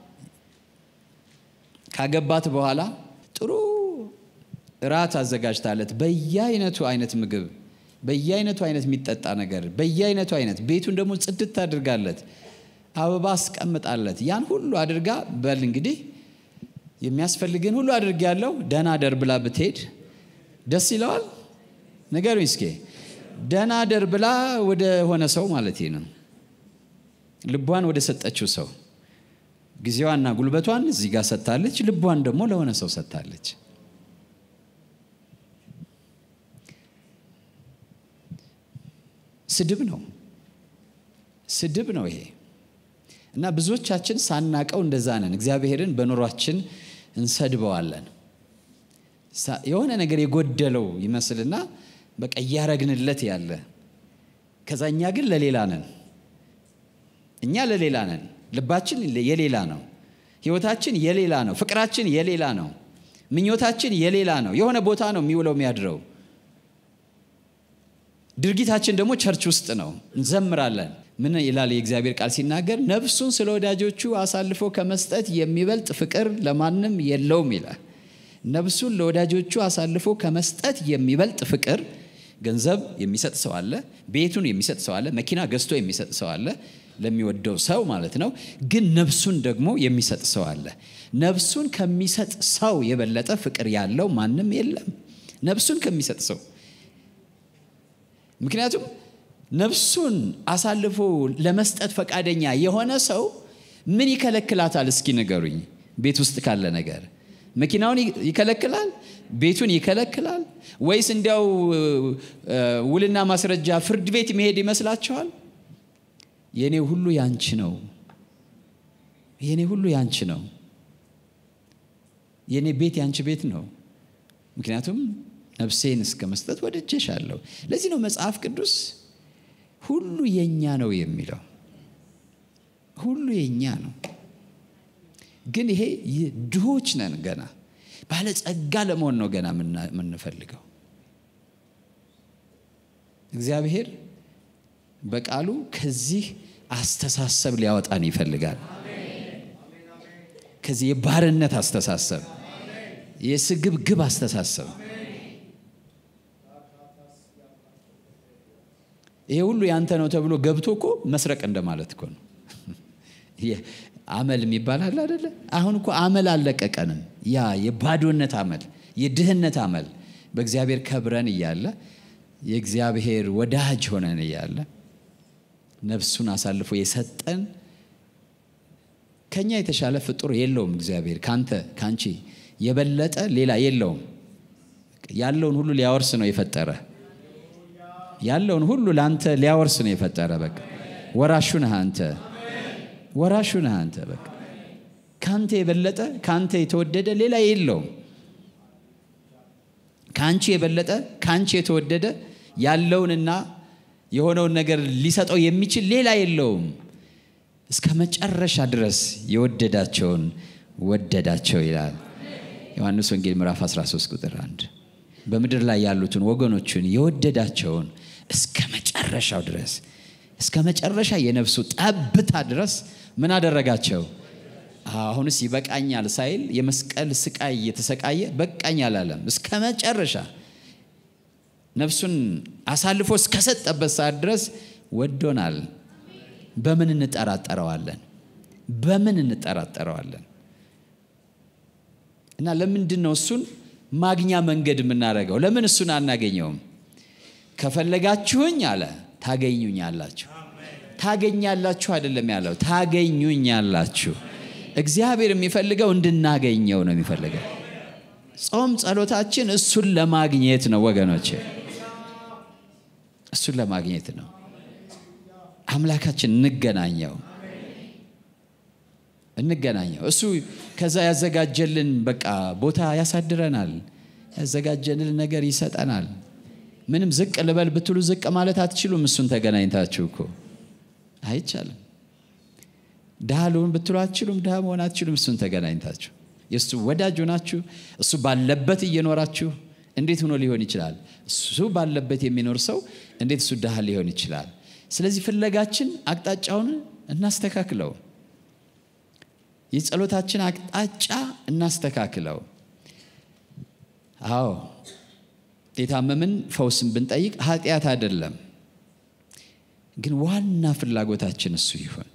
ካገባት በኋላ ጥሩ እራት አዘጋጅታለት በየአይነቱ አይነት ምግብ በየአይነቱ አይነት የሚጠጣ ነገር በየአይነቱ አይነት ቤቱን ደግሞ ጽድት አድርጋለት አበባ አስቀምጣለት ያን ሁሉ አድርጋ በል እንግዲህ የሚያስፈልግን ሁሉ አድርግ ያለው ደህና ደር ብላ ብትሄድ ደስ ይለዋል? ንገሩኝ እስኪ። ደህና ደር ብላ ወደ ሆነ ሰው ማለት ነው ልቧን ወደ ሰጠችው ሰው ጊዜዋና ጉልበቷን እዚህ ጋር ሰጥታለች፣ ልቧን ደግሞ ለሆነ ሰው ሰጥታለች። ስድብ ነው፣ ስድብ ነው ይሄ እና ብዙዎቻችን ሳናቀው እንደዛ ነን። እግዚአብሔርን በኑሯችን እንሰድበዋለን። የሆነ ነገር የጎደለው ይመስልና በቃ እያረግንለት ያለ ከዛ እኛ ግን ለሌላ ነን። እኛ ለሌላ ነን። ልባችን የሌላ ነው። ህይወታችን የሌላ ነው። ፍቅራችን የሌላ ነው። ምኞታችን የሌላ ነው። የሆነ ቦታ ነው የሚውለው የሚያድረው። ድርጊታችን ደግሞ ቸርች ውስጥ ነው። እንዘምራለን። ምን ይላል የእግዚአብሔር ቃል ሲናገር? ነፍሱን ስለ ወዳጆቹ አሳልፎ ከመስጠት የሚበልጥ ፍቅር ለማንም የለውም ይላል። ነፍሱን ለወዳጆቹ አሳልፎ ከመስጠት የሚበልጥ ፍቅር ገንዘብ የሚሰጥ ሰው አለ። ቤቱን የሚሰጥ ሰው አለ። መኪና ገዝቶ የሚሰጥ ሰው አለ፣ ለሚወደው ሰው ማለት ነው። ግን ነፍሱን ደግሞ የሚሰጥ ሰው አለ። ነፍሱን ከሚሰጥ ሰው የበለጠ ፍቅር ያለው ማንም የለም። ነፍሱን ከሚሰጥ ሰው ምክንያቱም ነፍሱን አሳልፎ ለመስጠት ፈቃደኛ የሆነ ሰው ምን ይከለክላታል? እስኪ ንገሩኝ። ቤት ውስጥ ካለ ነገር መኪናውን ይከለክላል? ቤቱን ይከለክላል? ወይስ እንዲያው ውልና ማስረጃ ፍርድ ቤት መሄድ ይመስላችኋል? የእኔ ሁሉ ያንቺ ነው፣ የእኔ ሁሉ ያንቺ ነው፣ የእኔ ቤት ያንቺ ቤት ነው። ምክንያቱም ነፍሴን እስከ መስጠት ወድጄሻለሁ። ለዚህ ነው መጽሐፍ ቅዱስ ሁሉ የኛ ነው የሚለው። ሁሉ የኛ ነው። ግን ይሄ ድሆች ነን ገና ባለጸጋ ለመሆን ነው ገና የምንፈልገው። እግዚአብሔር በቃሉ ከዚህ አስተሳሰብ ሊያወጣን ይፈልጋል። ከዚህ የባርነት አስተሳሰብ፣ የስግብግብ አስተሳሰብ ይሄ ሁሉ ያንተ ነው ተብሎ ገብቶ እኮ መስረቅ እንደማለት እኮ ነው። አመል የሚባል አለ አደለ? አሁን እኮ አመል አልለቀቀንም። ያ የባዶነት አመል፣ የድህነት አመል በእግዚአብሔር ከብረን እያለ የእግዚአብሔር ወዳጅ ሆነን እያለ ነፍሱን አሳልፎ የሰጠን ከኛ የተሻለ ፍጡር የለውም። እግዚአብሔር ካንተ ካንቺ የበለጠ ሌላ የለውም። ያለውን ሁሉ ሊያወርስ ነው የፈጠረ ያለውን ሁሉ ለአንተ ሊያወርስ ነው የፈጠረ። በቃ ወራሹ ነህ አንተ፣ ወራሹ ነህ አንተ። በቃ ከአንተ የበለጠ ከአንተ የተወደደ ሌላ የለውም። ከአንቺ የበለጠ ከአንቺ የተወደደ ያለውንና የሆነውን ነገር ሊሰጠው የሚችል ሌላ የለውም። እስከ መጨረሻ ድረስ የወደዳቸውን ወደዳቸው ይላል ዮሐንስ ወንጌል ምዕራፍ 13 ቁጥር 1 በምድር ላይ ያሉትን ወገኖቹን የወደዳቸውን እስከ መጨረሻው ድረስ እስከ መጨረሻ የነፍሱ ጠብታ ድረስ ምን አደረጋቸው? አሁንስ ይበቃኛል ሳይል የመስቀል ስቃይ እየተሰቃየ በቃኝ አላለም። እስከ መጨረሻ ነፍሱን አሳልፎ እስከሰጠበት ሰዓት ድረስ ወዶናል። በምን እንጠራጠረዋለን? በምን እንጠራጠረዋለን? እና ለምንድን ነው እሱን ማግኛ መንገድ የምናደርገው? ለምን እሱን አናገኘውም? ከፈለጋችሁኝ አለ ታገኙኛላችሁ። ታገኛላችሁ አይደለም ያለው፣ ታገኙኛላችሁ። እግዚአብሔር የሚፈልገው እንድናገኘው ነው የሚፈልገው። ጾም ጸሎታችን እሱን ለማግኘት ነው ወገኖች፣ እሱን ለማግኘት ነው። አምላካችን እንገናኘው እንገናኘው። እሱ ከዛ ያዘጋጀልን በቃ ቦታ ያሳድረናል። ያዘጋጀልን ነገር ይሰጠናል። ምንም ዝቅ ልበል ብትሉ ዝቅ ማለት አትችሉም። እሱን ተገናኝታችሁ እኮ አይቻልም። ድሃ ልሁን ብትሉ አትችሉም። ድሃ መሆን አትችሉም። እሱን ተገናኝታችሁ የእሱ ወዳጅ ሆናችሁ እሱ ባለበት እየኖራችሁ እንዴት ሆኖ ሊሆን ይችላል? እሱ ባለበት የሚኖር ሰው እንዴት እሱ ድሃ ሊሆን ይችላል? ስለዚህ ፍለጋችን አቅጣጫውን እናስተካክለው። የጸሎታችን አቅጣጫ እናስተካክለው። አዎ የታመምን ፈውስን ብንጠይቅ ኃጢአት አይደለም፣ ግን ዋና ፍላጎታችን እሱ ይሁን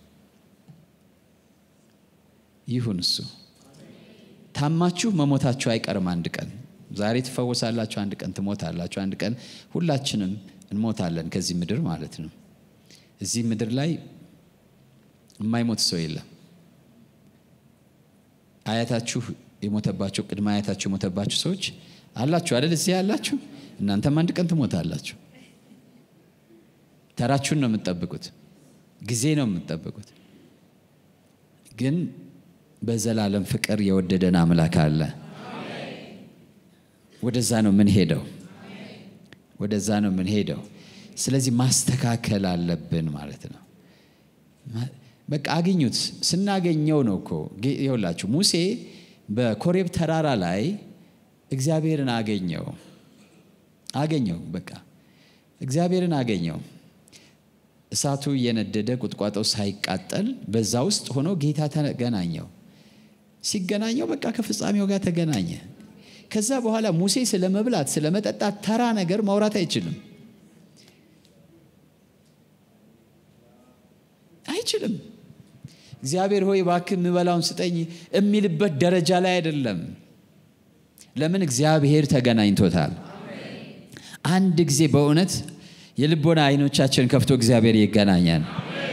ይሁን እሱ። ታማችሁ መሞታችሁ አይቀርም። አንድ ቀን ዛሬ ትፈወሳላችሁ፣ አንድ ቀን ትሞታላችሁ፣ አንድ ቀን ሁላችንም እንሞታለን ከዚህ ምድር ማለት ነው። እዚህ ምድር ላይ የማይሞት ሰው የለም። አያታችሁ የሞተባቸው ቅድመ አያታችሁ የሞተባችሁ ሰዎች አላችሁ አይደል? እዚህ ያላችሁ እናንተም አንድ ቀን ትሞታላችሁ። ተራችሁን ነው የምትጠብቁት፣ ጊዜ ነው የምትጠብቁት። ግን በዘላለም ፍቅር የወደደን አምላክ አለ። ወደዛ ነው የምንሄደው፣ ወደዛ ነው የምንሄደው። ስለዚህ ማስተካከል አለብን ማለት ነው። በቃ አግኙት። ስናገኘው ነው እኮ ይኸውላችሁ፣ ሙሴ በኮሬብ ተራራ ላይ እግዚአብሔርን አገኘው አገኘው። በቃ እግዚአብሔርን አገኘው። እሳቱ እየነደደ ቁጥቋጦው ሳይቃጠል በዛ ውስጥ ሆኖ ጌታ ተገናኘው። ሲገናኘው በቃ ከፍጻሜው ጋር ተገናኘ። ከዛ በኋላ ሙሴ ስለ መብላት ስለ መጠጣት ተራ ነገር ማውራት አይችልም አይችልም። እግዚአብሔር ሆይ እባክህ የምበላውን ስጠኝ የሚልበት ደረጃ ላይ አይደለም። ለምን? እግዚአብሔር ተገናኝቶታል። አንድ ጊዜ በእውነት የልቦና አይኖቻችን ከፍቶ እግዚአብሔር ይገናኛል።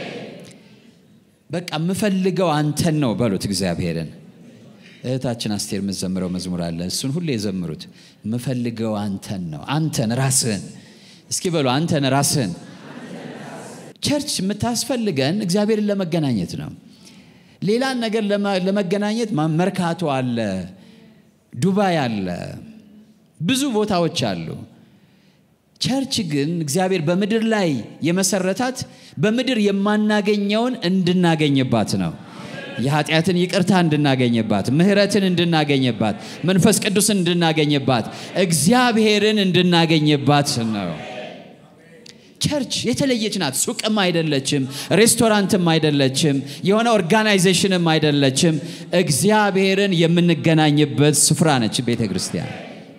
በቃ የምፈልገው አንተን ነው በሉት እግዚአብሔርን። እህታችን አስቴር የምትዘምረው መዝሙር አለ። እሱን ሁሌ የዘምሩት። የምፈልገው አንተን ነው፣ አንተን ራስህን። እስኪ በሉ አንተን ራስህን። ቸርች የምታስፈልገን እግዚአብሔርን ለመገናኘት ነው። ሌላን ነገር ለመገናኘት መርካቶ አለ፣ ዱባይ አለ፣ ብዙ ቦታዎች አሉ። ቸርች ግን እግዚአብሔር በምድር ላይ የመሰረታት በምድር የማናገኘውን እንድናገኝባት ነው። የኃጢአትን ይቅርታ እንድናገኝባት፣ ምሕረትን እንድናገኝባት፣ መንፈስ ቅዱስን እንድናገኝባት፣ እግዚአብሔርን እንድናገኝባት ነው። ቸርች የተለየች ናት። ሱቅም አይደለችም፣ ሬስቶራንትም አይደለችም፣ የሆነ ኦርጋናይዜሽንም አይደለችም። እግዚአብሔርን የምንገናኝበት ስፍራ ነች ቤተ ክርስቲያን።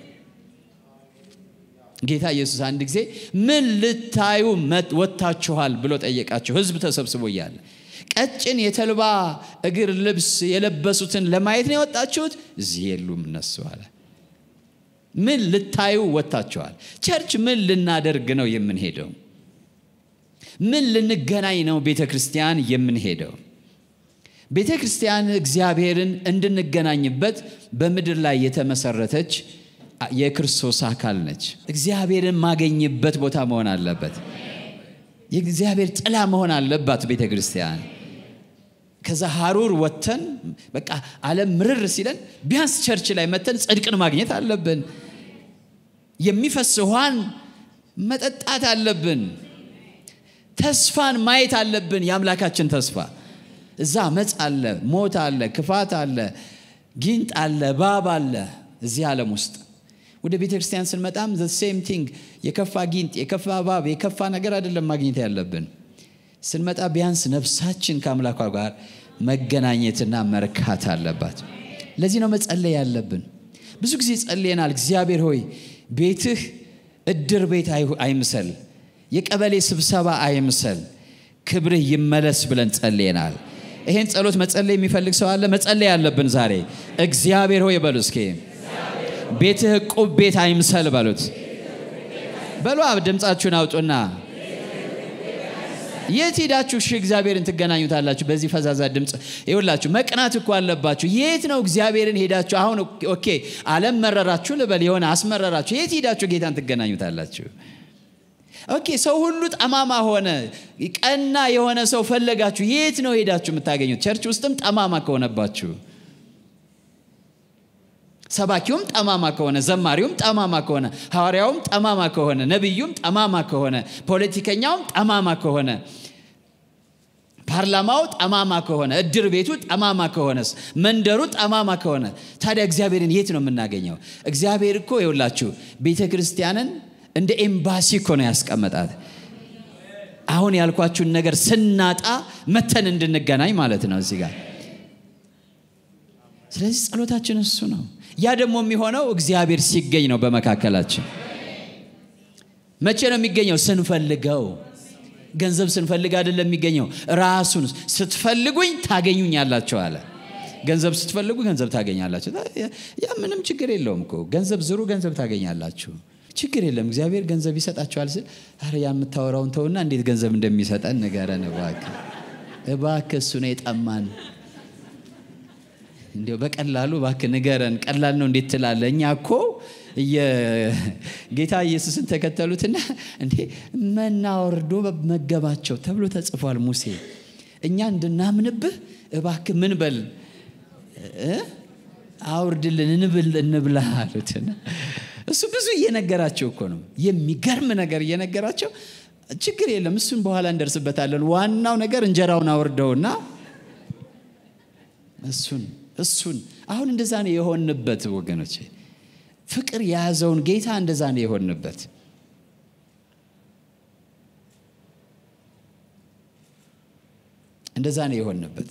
ጌታ ኢየሱስ አንድ ጊዜ ምን ልታዩ ወጥታችኋል ብሎ ጠየቃቸው። ሕዝብ ተሰብስቦ እያለ ቀጭን የተልባ እግር ልብስ የለበሱትን ለማየት ነው የወጣችሁት? እዚህ የሉም እነሱ አለ። ምን ልታዩ ወጥታችኋል? ቸርች ምን ልናደርግ ነው የምንሄደው? ምን ልንገናኝ ነው ቤተ ክርስቲያን የምንሄደው? ቤተ ክርስቲያን እግዚአብሔርን እንድንገናኝበት በምድር ላይ የተመሰረተች የክርስቶስ አካል ነች። እግዚአብሔርን ማገኝበት ቦታ መሆን አለበት። የእግዚአብሔር ጥላ መሆን አለባት ቤተ ክርስቲያን። ከዛ ሀሩር ወጥተን በቃ ዓለም ምርር ሲለን ቢያንስ ቸርች ላይ መተን ጽድቅን ማግኘት አለብን። የሚፈስ ውሃን መጠጣት አለብን። ተስፋን ማየት አለብን። የአምላካችን ተስፋ እዛ መጽ አለ፣ ሞት አለ፣ ክፋት አለ፣ ጊንጥ አለ፣ ባብ አለ እዚህ ዓለም ውስጥ ወደ ቤተ ክርስቲያን ስንመጣም ዘ ሴም ቲንግ የከፋ ጊንጥ፣ የከፋ ባብ፣ የከፋ ነገር አይደለም ማግኘት ያለብን። ስንመጣ ቢያንስ ነፍሳችን ከአምላኳ ጋር መገናኘትና መርካት አለባት። ለዚህ ነው መጸለይ ያለብን። ብዙ ጊዜ ጸልየናል። እግዚአብሔር ሆይ ቤትህ እድር ቤት አይምሰል፣ የቀበሌ ስብሰባ አይምሰል፣ ክብርህ ይመለስ ብለን ጸልየናል። ይሄን ጸሎት መጸለይ የሚፈልግ ሰው አለ? መጸለይ ያለብን ዛሬ እግዚአብሔር ሆይ በሉ እስኪ ቤትህ ዕቁብ ቤት አይምሰል በሉት። በሉ ድምፃችሁን አውጡና የት ሄዳችሁ እሺ እግዚአብሔርን ትገናኙታላችሁ? በዚህ ፈዛዛ ድምፅ ይውላችሁ። መቅናት እኮ አለባችሁ። የት ነው እግዚአብሔርን ሄዳችሁ? አሁን ኦኬ አለም መረራችሁ ልበል፣ የሆነ አስመረራችሁ። የት ሄዳችሁ ጌታን ትገናኙታላችሁ? ኦኬ ሰው ሁሉ ጠማማ ሆነ፣ ቀና የሆነ ሰው ፈለጋችሁ። የት ነው ሄዳችሁ የምታገኙት? ቸርች ውስጥም ጠማማ ከሆነባችሁ ሰባኪውም ጠማማ ከሆነ ዘማሪውም ጠማማ ከሆነ ሐዋርያውም ጠማማ ከሆነ ነቢዩም ጠማማ ከሆነ ፖለቲከኛውም ጠማማ ከሆነ ፓርላማው ጠማማ ከሆነ እድር ቤቱ ጠማማ ከሆነስ መንደሩ ጠማማ ከሆነ ታዲያ እግዚአብሔርን የት ነው የምናገኘው? እግዚአብሔር እኮ የውላችሁ ቤተ ክርስቲያንን እንደ ኤምባሲ እኮ ነው ያስቀመጣት። አሁን ያልኳችሁን ነገር ስናጣ መተን እንድንገናኝ ማለት ነው እዚህ ጋር። ስለዚህ ጸሎታችን እሱ ነው። ያ ደግሞ የሚሆነው እግዚአብሔር ሲገኝ ነው በመካከላችን። መቼ ነው የሚገኘው? ስንፈልገው። ገንዘብ ስንፈልግ አይደለም የሚገኘው፣ ራሱን ስትፈልጉኝ ታገኙኛላችሁ አለ። ገንዘብ ስትፈልጉ ገንዘብ ታገኛላችሁ። ያ ምንም ችግር የለውም እኮ ገንዘብ ዝሩ፣ ገንዘብ ታገኛላችሁ። ችግር የለም። እግዚአብሔር ገንዘብ ይሰጣችኋል ስል ኧረ ያ የምታወራውን ተውና እንዴት ገንዘብ እንደሚሰጠን ንገረን እባክህ፣ እባክህ እሱ ነው የጠማን እንዲያው በቀላሉ እባክህ ንገረን፣ ቀላል ነው እንዴት ትላለህ? እኛ እኮ ጌታ ኢየሱስን ተከተሉትና እንዴ መና ወርዶ መገባቸው ተብሎ ተጽፏል። ሙሴ እኛ እንድናምንብህ እባክህ ምን በል አውርድልን እንብል እንብላ አሉትና እሱ ብዙ እየነገራቸው እኮ ነው። የሚገርም ነገር እየነገራቸው ችግር የለም እሱን በኋላ እንደርስበታለን። ዋናው ነገር እንጀራውን አውርደውና እሱን እሱን አሁን እንደዛ ነው የሆንበት ወገኖቼ። ፍቅር የያዘውን ጌታ እንደዛ ነው የሆንበት። እንደዛ ነው የሆንበት።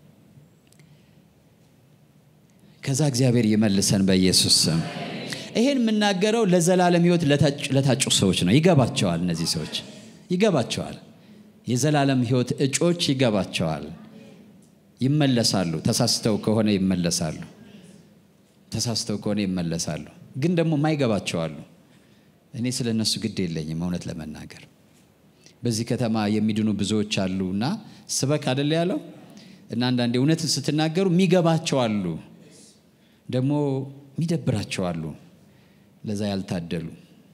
ከዛ እግዚአብሔር ይመልሰን በኢየሱስ ስም። ይሄን የምናገረው ለዘላለም ሕይወት ለታጩ ሰዎች ነው። ይገባቸዋል። እነዚህ ሰዎች ይገባቸዋል። የዘላለም ሕይወት እጮች ይገባቸዋል። ይመለሳሉ። ተሳስተው ከሆነ ይመለሳሉ። ተሳስተው ከሆነ ይመለሳሉ። ግን ደግሞ ማይገባቸው አሉ። እኔ ስለ እነሱ ግድ የለኝም እውነት ለመናገር በዚህ ከተማ የሚድኑ ብዙዎች አሉ እና ስበክ አደለ ያለው እና አንዳንዴ እውነትን ስትናገሩ የሚገባቸው አሉ፣ ደግሞ የሚደብራቸው አሉ። ለዛ ያልታደሉ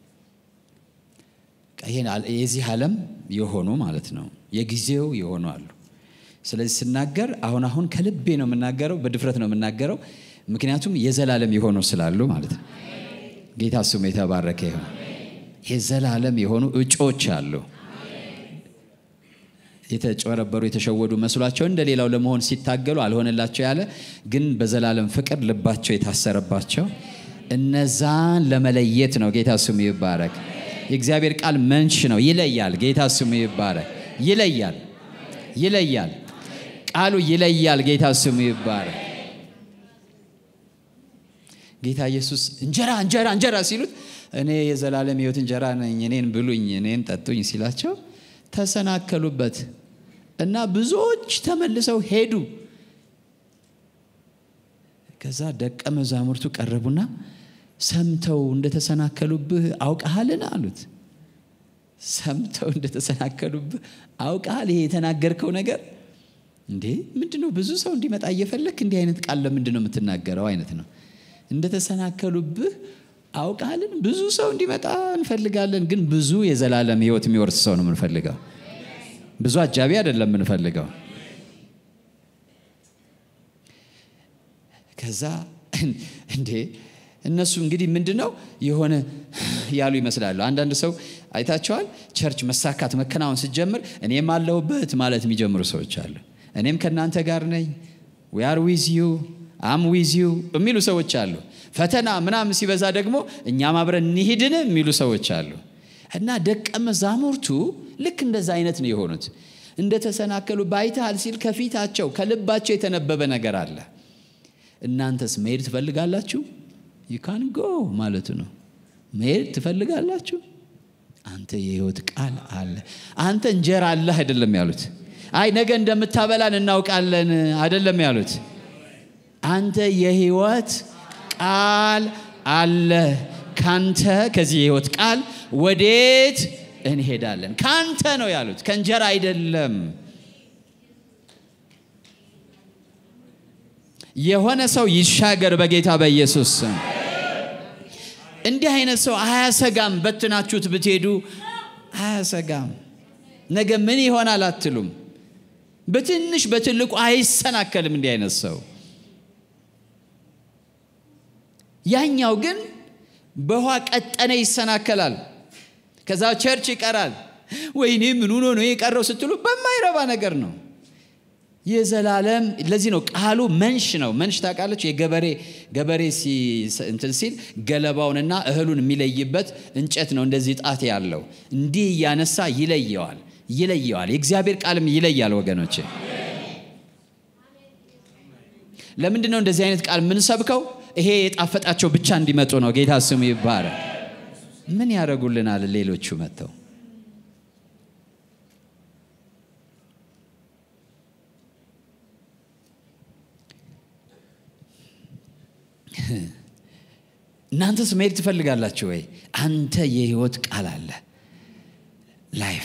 የዚህ ዓለም የሆኑ ማለት ነው፣ የጊዜው የሆኑ አሉ። ስለዚህ ስናገር አሁን አሁን ከልቤ ነው የምናገረው፣ በድፍረት ነው የምናገረው። ምክንያቱም የዘላለም የሆኑ ስላሉ ማለት ነው። ጌታ ስሙ የተባረከ ይሁን። የዘላለም የሆኑ እጮች አሉ። የተጨበረበሩ የተሸወዱ መስሏቸው እንደ ሌላው ለመሆን ሲታገሉ አልሆነላቸው ያለ ግን በዘላለም ፍቅር ልባቸው የታሰረባቸው እነዛን ለመለየት ነው። ጌታ ስሙ ይባረክ። የእግዚአብሔር ቃል መንሽ ነው፣ ይለያል። ጌታ ስሙ ይባረክ። ይለያል፣ ይለያል። ቃሉ ይለያል። ጌታ ስሙ ይባረክ። ጌታ ኢየሱስ እንጀራ እንጀራ እንጀራ ሲሉት እኔ የዘላለም ሕይወት እንጀራ ነኝ፣ እኔን ብሉኝ፣ እኔን ጠጡኝ ሲላቸው ተሰናከሉበት እና ብዙዎች ተመልሰው ሄዱ። ከዛ ደቀ መዛሙርቱ ቀረቡና ሰምተው እንደተሰናከሉብህ አውቀሃልን አሉት። ሰምተው እንደተሰናከሉብህ አውቀሃል? ይሄ የተናገርከው ነገር እንዴ ምንድን ነው? ብዙ ሰው እንዲመጣ እየፈለክ እንዲህ አይነት ቃል ለምንድን ነው የምትናገረው? አይነት ነው። እንደተሰናከሉብህ አውቃልን? ብዙ ሰው እንዲመጣ እንፈልጋለን፣ ግን ብዙ የዘላለም ሕይወት የሚወርስ ሰው ነው የምንፈልገው። ብዙ አጃቢ አይደለም የምንፈልገው። ከዛ እንዴ እነሱ እንግዲህ ምንድን ነው የሆነ ያሉ ይመስላሉ። አንዳንድ ሰው አይታቸዋል። ቸርች መሳካት መከናወን ስትጀምር እኔም አለሁበት ማለት የሚጀምሩ ሰዎች አሉ። እኔም ከእናንተ ጋር ነኝ፣ ዊ አር ዊዝ ዩ አም ዊዝ ዩ የሚሉ ሰዎች አሉ። ፈተና ምናምን ሲበዛ ደግሞ እኛም አብረን እንሂድን የሚሉ ሰዎች አሉ። እና ደቀ መዛሙርቱ ልክ እንደዛ አይነት ነው የሆኑት። እንደተሰናከሉ ባይተሃል ሲል ከፊታቸው ከልባቸው የተነበበ ነገር አለ። እናንተስ መሄድ ትፈልጋላችሁ? ዩካን ጎ ማለቱ ነው። መሄድ ትፈልጋላችሁ? አንተ የህይወት ቃል አለ፣ አንተ እንጀራ አለህ አይደለም ያሉት። አይ ነገ እንደምታበላን እናውቃለን አይደለም ያሉት። አንተ የህይወት ቃል አለ። ካንተ ከዚህ የህይወት ቃል ወዴት እንሄዳለን? ካንተ ነው ያሉት፣ ከእንጀራ አይደለም። የሆነ ሰው ይሻገር በጌታ በኢየሱስ ስም። እንዲህ አይነት ሰው አያሰጋም። በትናችሁት ብትሄዱ አያሰጋም። ነገ ምን ይሆናል አትሉም። በትንሽ በትልቁ አይሰናከልም። እንዲህ አይነት ሰው ያኛው ግን በውሃ ቀጠነ ይሰናከላል። ከዛ ቸርች ይቀራል። ወይኔ ምን ሆኖ ነው የቀረው ስትሉ በማይረባ ነገር ነው። የዘላለም ለዚህ ነው ቃሉ መንሽ ነው። መንሽ ታውቃለች። የገበሬ ገበሬ እንትን ሲል ገለባውንና እህሉን የሚለይበት እንጨት ነው። እንደዚህ ጣት ያለው እንዲህ እያነሳ ይለየዋል ይለየዋል። የእግዚአብሔር ቃልም ይለያል ወገኖቼ። ለምንድን ነው እንደዚህ አይነት ቃል የምንሰብከው? ይሄ የጣፈጣቸው ብቻ እንዲመጡ ነው። ጌታ ስሙ ይባረክ። ምን ያደርጉልናል ሌሎቹ መጥተው? እናንተስ መሄድ ትፈልጋላችሁ ወይ? አንተ የህይወት ቃል አለ ላይፍ።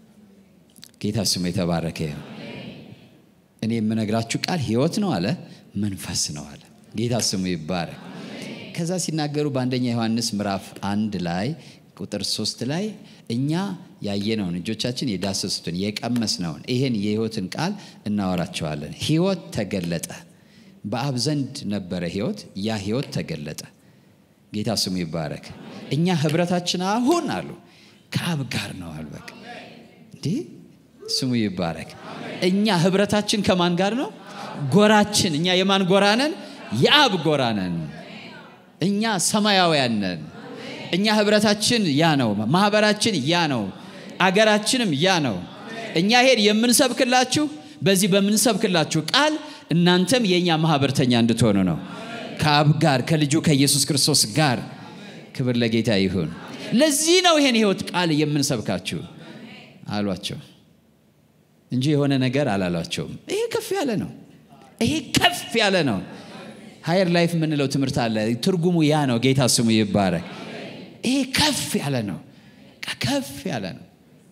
ጌታ ስሙ የተባረከ ይሁን። እኔ የምነግራችሁ ቃል ህይወት ነው አለ። መንፈስ ነው አለ። ጌታ ስሙ ይባረክ። ከዛ ሲናገሩ በአንደኛ ዮሐንስ ምዕራፍ አንድ ላይ ቁጥር ሶስት ላይ እኛ ያየነውን እጆቻችን የዳሰሱትን የቀመስነውን ይሄን የሕይወትን ቃል እናወራቸዋለን። ሕይወት ተገለጠ። በአብ ዘንድ ነበረ ሕይወት፣ ያ ሕይወት ተገለጠ። ጌታ ስሙ ይባረክ። እኛ ህብረታችን አሁን አሉ ከአብ ጋር ነው አሉ። በቃ እንዲህ ስሙ ይባረክ። እኛ ህብረታችን ከማን ጋር ነው? ጎራችን እኛ የማን ጎራ ነን? የአብ ጎራ ነን። እኛ ሰማያውያን ነን። እኛ ህብረታችን ያ ነው። ማህበራችን ያ ነው። አገራችንም ያ ነው። እኛ ሄድ የምንሰብክላችሁ በዚህ በምንሰብክላችሁ ቃል እናንተም የእኛ ማህበርተኛ እንድትሆኑ ነው ከአብ ጋር ከልጁ ከኢየሱስ ክርስቶስ ጋር። ክብር ለጌታ ይሁን። ለዚህ ነው ይሄን ህይወት ቃል የምንሰብካችሁ አሏቸው እንጂ የሆነ ነገር አላሏቸውም። ይሄ ከፍ ያለ ነው። ይሄ ከፍ ያለ ነው። ሀየር ላይፍ የምንለው ትምህርት አለ። ትርጉሙ ያ ነው። ጌታ ስሙ ይባረክ። ይሄ ከፍ ያለ ነው። ከፍ ያለ ነው።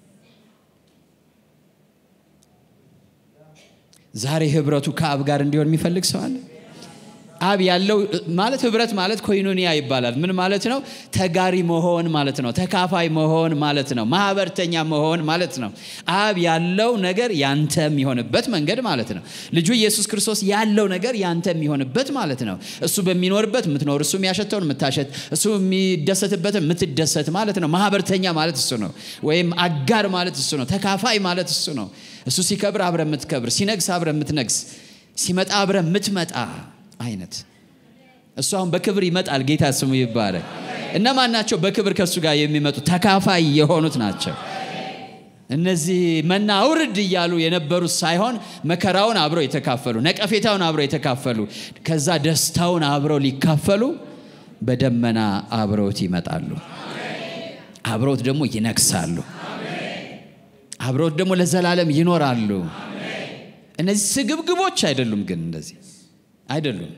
ዛሬ ህብረቱ ከአብ ጋር እንዲሆን የሚፈልግ ሰው አለ? አብ ያለው ማለት ህብረት ማለት ኮይኖኒያ ይባላል። ምን ማለት ነው? ተጋሪ መሆን ማለት ነው። ተካፋይ መሆን ማለት ነው። ማህበርተኛ መሆን ማለት ነው። አብ ያለው ነገር ያንተ የሚሆንበት መንገድ ማለት ነው። ልጁ ኢየሱስ ክርስቶስ ያለው ነገር ያንተ የሚሆንበት ማለት ነው። እሱ በሚኖርበት የምትኖር፣ እሱ የሚያሸተውን የምታሸት፣ እሱ የሚደሰትበትን የምትደሰት ማለት ነው። ማህበርተኛ ማለት እሱ ነው። ወይም አጋር ማለት እሱ ነው። ተካፋይ ማለት እሱ ነው። እሱ ሲከብር አብረ የምትከብር፣ ሲነግስ አብረ የምትነግስ፣ ሲመጣ አብረ የምትመጣ አይነት እሱ አሁን በክብር ይመጣል። ጌታ ስሙ ይባረክ። እነማን ናቸው በክብር ከእሱ ጋር የሚመጡ ተካፋይ የሆኑት ናቸው። እነዚህ መና አውርድ እያሉ የነበሩት ሳይሆን መከራውን አብረው የተካፈሉ፣ ነቀፌታውን አብረው የተካፈሉ፣ ከዛ ደስታውን አብረው ሊካፈሉ በደመና አብረውት ይመጣሉ። አብረውት ደግሞ ይነግሳሉ። አብረውት ደግሞ ለዘላለም ይኖራሉ። እነዚህ ስግብግቦች አይደሉም ግን እንደዚህ አይደሉም።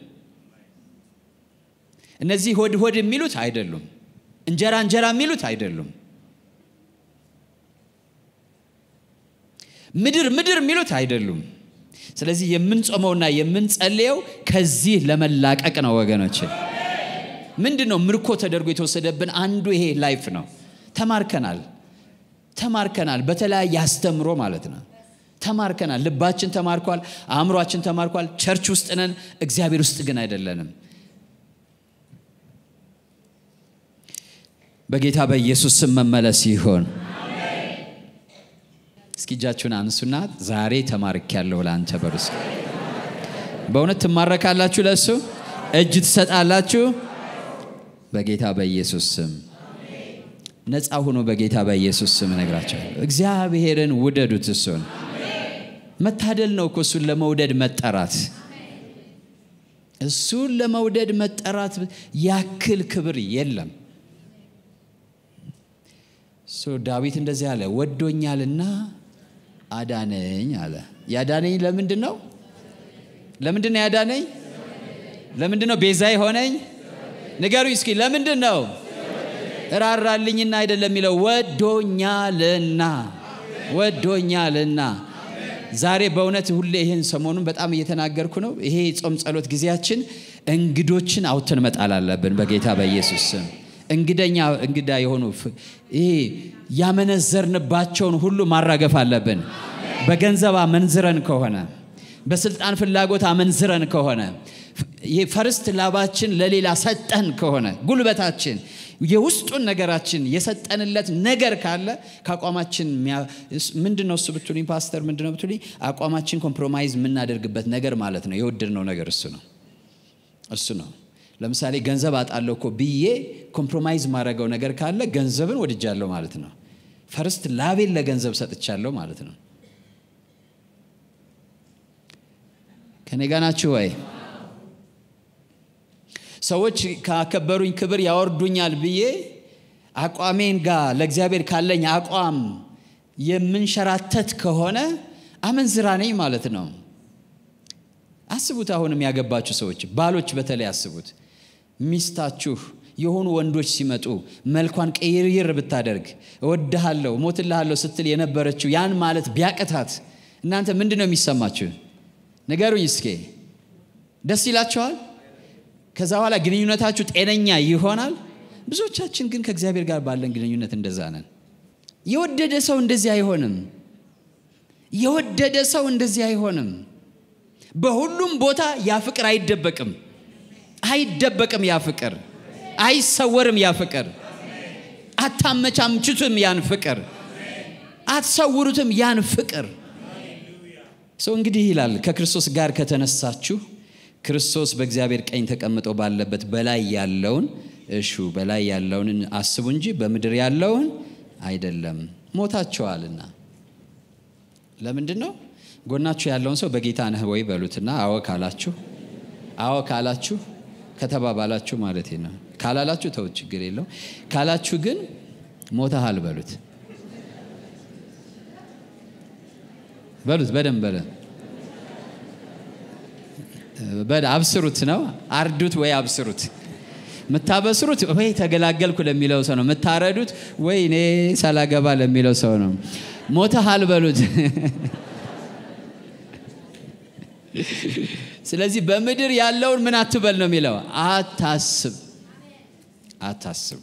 እነዚህ ሆድ ሆድ የሚሉት አይደሉም። እንጀራ እንጀራ የሚሉት አይደሉም። ምድር ምድር የሚሉት አይደሉም። ስለዚህ የምንጾመውና የምንጸልየው ከዚህ ለመላቀቅ ነው ወገኖች። ምንድን ነው ምርኮ ተደርጎ የተወሰደብን አንዱ ይሄ ላይፍ ነው። ተማርከናል ተማርከናል፣ በተለያየ አስተምሮ ማለት ነው ተማርከናል። ልባችን ተማርኳል፣ አእምሯችን ተማርኳል። ቸርች ውስጥ ነን፣ እግዚአብሔር ውስጥ ግን አይደለንም። በጌታ በኢየሱስ ስም መመለስ ይሆን። እስኪ እጃችሁን አንሱና ዛሬ ተማርኬያለሁ ለአንተ በሩስ በእውነት ትማረካላችሁ፣ ለእሱ እጅ ትሰጣላችሁ። በጌታ በኢየሱስ ስም ነፃ ሁኑ። በጌታ በኢየሱስ ስም እነግራቸዋለሁ። እግዚአብሔርን ውደዱት እሱን መታደል ነው እኮ እሱን ለመውደድ መጠራት። እሱን ለመውደድ መጠራት ያክል ክብር የለም። ዳዊት እንደዚህ አለ፣ ወዶኛልና አዳነኝ አለ። ያዳነኝ ለምንድን ነው? ለምንድን ነው ያዳነኝ? ለምንድን ነው ቤዛ የሆነኝ? ንገሩኝ እስኪ ለምንድን ነው? እራራልኝና አይደለም የሚለው ወዶኛልና፣ ወዶኛልና ዛሬ በእውነት ሁሌ ይህን ሰሞኑን በጣም እየተናገርኩ ነው። ይሄ ጾም ጸሎት ጊዜያችን እንግዶችን አውጥተን መጣል አለብን በጌታ በኢየሱስ ስም። እንግደኛ እንግዳ የሆኑ ይሄ ያመነዘርንባቸውን ሁሉ ማራገፍ አለብን። በገንዘብ አመንዝረን ከሆነ በስልጣን ፍላጎት አመንዝረን ከሆነ ይሄ ፈርስት ላባችን ለሌላ ሰጠን ከሆነ ጉልበታችን የውስጡን ነገራችን የሰጠንለት ነገር ካለ ከአቋማችን ምንድን ነው እሱ ብትሉኝ፣ ፓስተር ምንድን ነው ብትሉኝ፣ አቋማችን ኮምፕሮማይዝ የምናደርግበት ነገር ማለት ነው። የወደድነው ነገር እሱ ነው እሱ ነው። ለምሳሌ ገንዘብ አጣለሁ እኮ ብዬ ኮምፕሮማይዝ ማድረገው ነገር ካለ ገንዘብን ወድጃለሁ ማለት ነው። ፈርስት ላቤን ለገንዘብ ሰጥቻለሁ ማለት ነው። ከኔ ጋ ናችሁ ወይ? ሰዎች ካከበሩኝ ክብር ያወርዱኛል ብዬ አቋሜን ጋር ለእግዚአብሔር ካለኝ አቋም የምንሸራተት ከሆነ አመንዝራ ነኝ ማለት ነው። አስቡት። አሁንም ያገባችሁ ሰዎች ባሎች በተለይ አስቡት። ሚስታችሁ የሆኑ ወንዶች ሲመጡ መልኳን ቀይርይር ብታደርግ እወድሃለሁ፣ ሞትልሃለሁ ስትል የነበረችው ያን ማለት ቢያቅታት እናንተ ምንድን ነው የሚሰማችሁ? ንገሩኝ እስኬ ደስ ይላቸዋል። ከዛ በኋላ ግንኙነታችሁ ጤነኛ ይሆናል። ብዙዎቻችን ግን ከእግዚአብሔር ጋር ባለን ግንኙነት እንደዛ ነን። የወደደ ሰው እንደዚህ አይሆንም። የወደደ ሰው እንደዚህ አይሆንም። በሁሉም ቦታ ያ ፍቅር አይደበቅም፣ አይደበቅም። ያ ፍቅር አይሰወርም። ያ ፍቅር አታመቻምችቱም። ያን ፍቅር አትሰውሩትም። ያን ፍቅር ሰው እንግዲህ ይላል ከክርስቶስ ጋር ከተነሳችሁ ክርስቶስ በእግዚአብሔር ቀኝ ተቀምጦ ባለበት በላይ ያለውን እሹ በላይ ያለውን አስቡ እንጂ በምድር ያለውን አይደለም። ሞታችኋልና። ለምንድን ነው? ጎናችሁ ያለውን ሰው በጌታ ነህ ወይ በሉትና፣ አዎ ካላችሁ አዎ ካላችሁ ከተባባላችሁ ማለት ነው። ካላላችሁ ተውት፣ ችግር የለው። ካላችሁ ግን ሞተሃል በሉት በሉት በደንብ በለ በደ አብስሩት ነው። አርዱት ወይ አብስሩት። የምታበስሩት ወይ ተገላገልኩ ለሚለው ሰው ነው። የምታረዱት ወይ እኔ ሳላገባ ለሚለው ሰው ነው። ሞተሃል በሉት። ስለዚህ በምድር ያለውን ምን አትበል ነው የሚለው፣ አታስብ፣ አታስብ።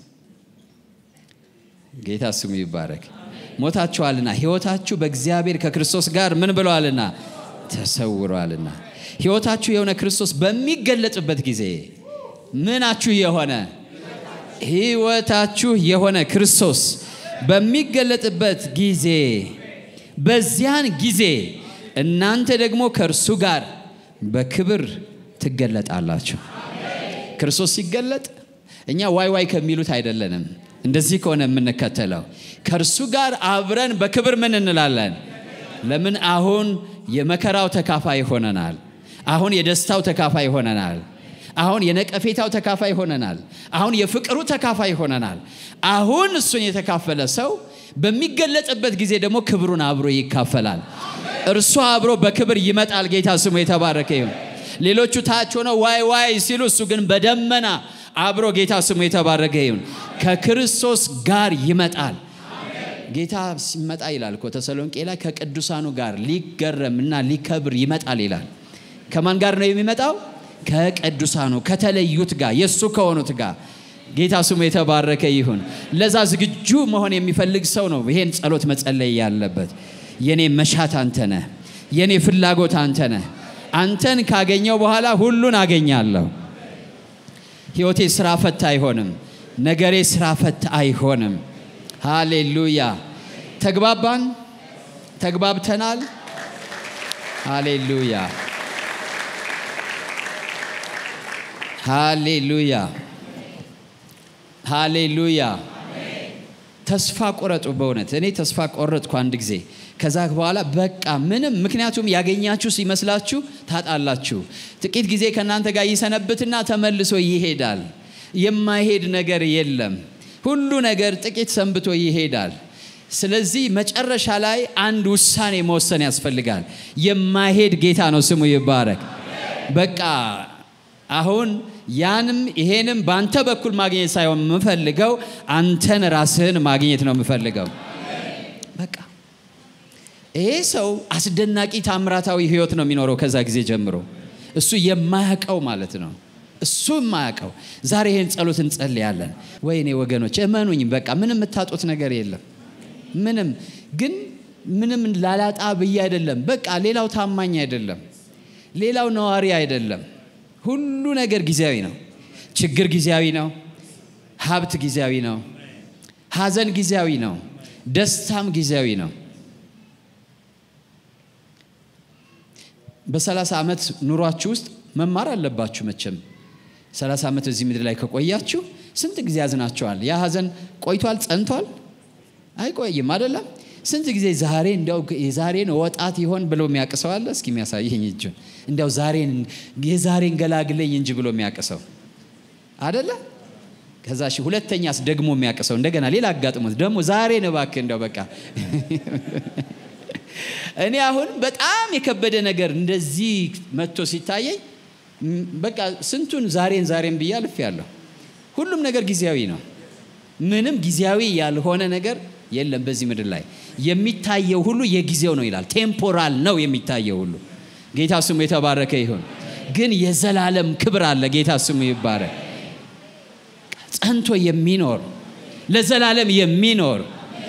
ጌታ ስሙ ይባረክ። ሞታችኋልና ሕይወታችሁ በእግዚአብሔር ከክርስቶስ ጋር ምን ብለዋልና ተሰውሯልና። ሕይወታችሁ የሆነ ክርስቶስ በሚገለጽበት ጊዜ ምናችሁ የሆነ ሕይወታችሁ የሆነ ክርስቶስ በሚገለጥበት ጊዜ በዚያን ጊዜ እናንተ ደግሞ ከእርሱ ጋር በክብር ትገለጣላችሁ። ክርስቶስ ሲገለጥ እኛ ዋይ ዋይ ከሚሉት አይደለንም። እንደዚህ ከሆነ የምንከተለው ከእርሱ ጋር አብረን በክብር ምን እንላለን? ለምን አሁን የመከራው ተካፋይ ሆነናል። አሁን የደስታው ተካፋይ ሆነናል። አሁን የነቀፌታው ተካፋይ ሆነናል። አሁን የፍቅሩ ተካፋይ ሆነናል። አሁን እሱን የተካፈለ ሰው በሚገለጽበት ጊዜ ደግሞ ክብሩን አብሮ ይካፈላል። እርሱ አብሮ በክብር ይመጣል። ጌታ ስሙ የተባረከ ይሁን። ሌሎቹ ታች ሆነው ዋይ ዋይ ሲሉ፣ እሱ ግን በደመና አብሮ ጌታ ስሙ የተባረከ ይሁን ከክርስቶስ ጋር ይመጣል። ጌታ ሲመጣ ይላል እኮ ተሰሎንቄ ላይ ከቅዱሳኑ ጋር ሊገረም እና ሊከብር ይመጣል ይላል። ከማን ጋር ነው የሚመጣው? ከቅዱሳኑ ከተለዩት ጋር የእሱ ከሆኑት ጋር ጌታ ስሙ የተባረከ ይሁን። ለዛ ዝግጁ መሆን የሚፈልግ ሰው ነው ይሄን ጸሎት መጸለይ ያለበት። የኔ መሻት አንተ ነህ፣ የኔ ፍላጎት አንተ ነህ። አንተን ካገኘው በኋላ ሁሉን አገኛለሁ። ህይወቴ ስራ ፈት አይሆንም። ነገሬ ስራ ፈት አይሆንም። ሃሌሉያ። ተግባባን? ተግባብተናል? ሃሌሉያ ሃሌሉያ ሃሌሉያ። ተስፋ ቆረጡ። በእውነት እኔ ተስፋ ቆረጥኩ አንድ ጊዜ። ከዛ በኋላ በቃ ምንም ምክንያቱም ያገኛችሁ ሲመስላችሁ ታጣላችሁ። ጥቂት ጊዜ ከእናንተ ጋር ይሰነብትና ተመልሶ ይሄዳል። የማይሄድ ነገር የለም። ሁሉ ነገር ጥቂት ሰንብቶ ይሄዳል። ስለዚህ መጨረሻ ላይ አንድ ውሳኔ መወሰን ያስፈልጋል። የማይሄድ ጌታ ነው ስሙ ይባረክ። በቃ አሁን ያንም ይሄንም በአንተ በኩል ማግኘት ሳይሆን የምፈልገው አንተን ራስህን ማግኘት ነው የምፈልገው። በቃ ይሄ ሰው አስደናቂ ታምራታዊ ህይወት ነው የሚኖረው ከዛ ጊዜ ጀምሮ እሱ የማያውቀው ማለት ነው። እሱ የማያውቀው ዛሬ ይህን ጸሎት እንጸልያለን። ወይኔ ወገኖች እመኑኝ፣ በቃ ምንም የምታጡት ነገር የለም። ምንም ግን ምንም ላላጣ ብዬ አይደለም። በቃ ሌላው ታማኝ አይደለም፣ ሌላው ነዋሪ አይደለም። ሁሉ ነገር ጊዜያዊ ነው። ችግር ጊዜያዊ ነው። ሀብት ጊዜያዊ ነው። ሀዘን ጊዜያዊ ነው። ደስታም ጊዜያዊ ነው። በሰላሳ ዓመት ኑሯችሁ ውስጥ መማር አለባችሁ። መቼም ሰላሳ ዓመት እዚህ ምድር ላይ ከቆያችሁ ስንት ጊዜ ያዝናችኋል? ያ ሀዘን ቆይቷል፣ ጸንቷል? አይቆይም አይደለም። ስንት ጊዜ ዛሬ እንዲያው የዛሬን ወጣት ይሆን ብሎ የሚያቅሰው አለ? እስኪ የሚያሳየኝ እጁን እንዲያው ዛሬን የዛሬን ገላግለኝ እንጂ ብሎ የሚያቅሰው አደለ? ከዛ ሺ ሁለተኛስ ደግሞ የሚያቅሰው እንደገና ሌላ አጋጥሞት ደግሞ ዛሬን እባክህ እንዲያው በቃ እኔ አሁን በጣም የከበደ ነገር እንደዚህ መጥቶ ሲታየኝ በቃ ስንቱን ዛሬን ዛሬን ብዬ አልፌያለሁ። ሁሉም ነገር ጊዜያዊ ነው። ምንም ጊዜያዊ ያልሆነ ነገር የለም በዚህ ምድር ላይ። የሚታየው ሁሉ የጊዜው ነው ይላል። ቴምፖራል ነው የሚታየው ሁሉ። ጌታ ስሙ የተባረከ ይሁን። ግን የዘላለም ክብር አለ። ጌታ ስሙ ይባረክ። ጸንቶ የሚኖር ለዘላለም የሚኖር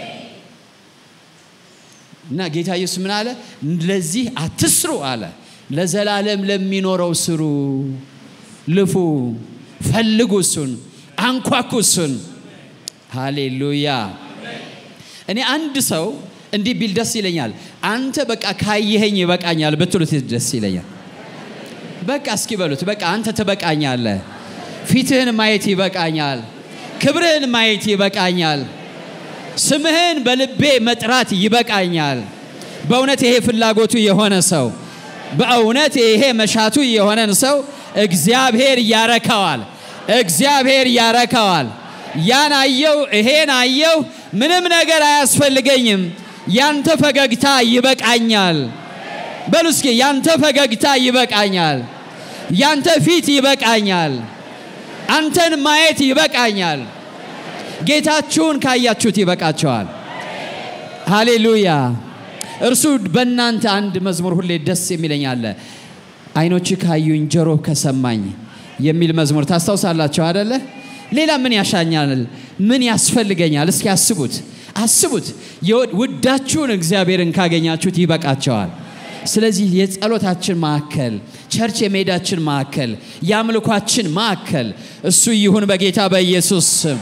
እና ጌታ ኢየሱስ ምን አለ? ለዚህ አትስሩ አለ። ለዘላለም ለሚኖረው ስሩ፣ ልፉ፣ ፈልጉ፣ እሱን አንኳኩ፣ እሱን። ሃሌሉያ። እኔ አንድ ሰው እንዲህ ቢል ደስ ይለኛል። አንተ በቃ ካየኸኝ ይበቃኛል ብትሉት ደስ ይለኛል። በቃ እስኪ በሉት። በቃ አንተ ትበቃኛለህ። ፊትህን ማየት ይበቃኛል። ክብርህን ማየት ይበቃኛል። ስምህን በልቤ መጥራት ይበቃኛል። በእውነት ይሄ ፍላጎቱ የሆነ ሰው በእውነት ይሄ መሻቱ የሆነን ሰው እግዚአብሔር ያረካዋል። እግዚአብሔር ያረካዋል። ያን አየው፣ ይሄን አየው፣ ምንም ነገር አያስፈልገኝም፣ ያንተ ፈገግታ ይበቃኛል። በሉ እስኪ ያንተ ፈገግታ ይበቃኛል፣ ያንተ ፊት ይበቃኛል፣ አንተን ማየት ይበቃኛል። ጌታችሁን ካያችሁት ይበቃቸዋል። ሃሌሉያ። እርሱ በእናንተ አንድ መዝሙር ሁሌ ደስ የሚለኝ አለ። አይኖች ካዩኝ ጆሮ ከሰማኝ የሚል መዝሙር ታስታውሳላችሁ አደለ? ሌላ ምን ያሻኛል? ምን ያስፈልገኛል? እስኪ አስቡት፣ አስቡት። ውዳችሁን እግዚአብሔርን ካገኛችሁት ይበቃቸዋል። ስለዚህ የጸሎታችን ማዕከል፣ ቸርች የመሄዳችን ማዕከል፣ የአምልኳችን ማዕከል እሱ ይሁን በጌታ በኢየሱስ ስም።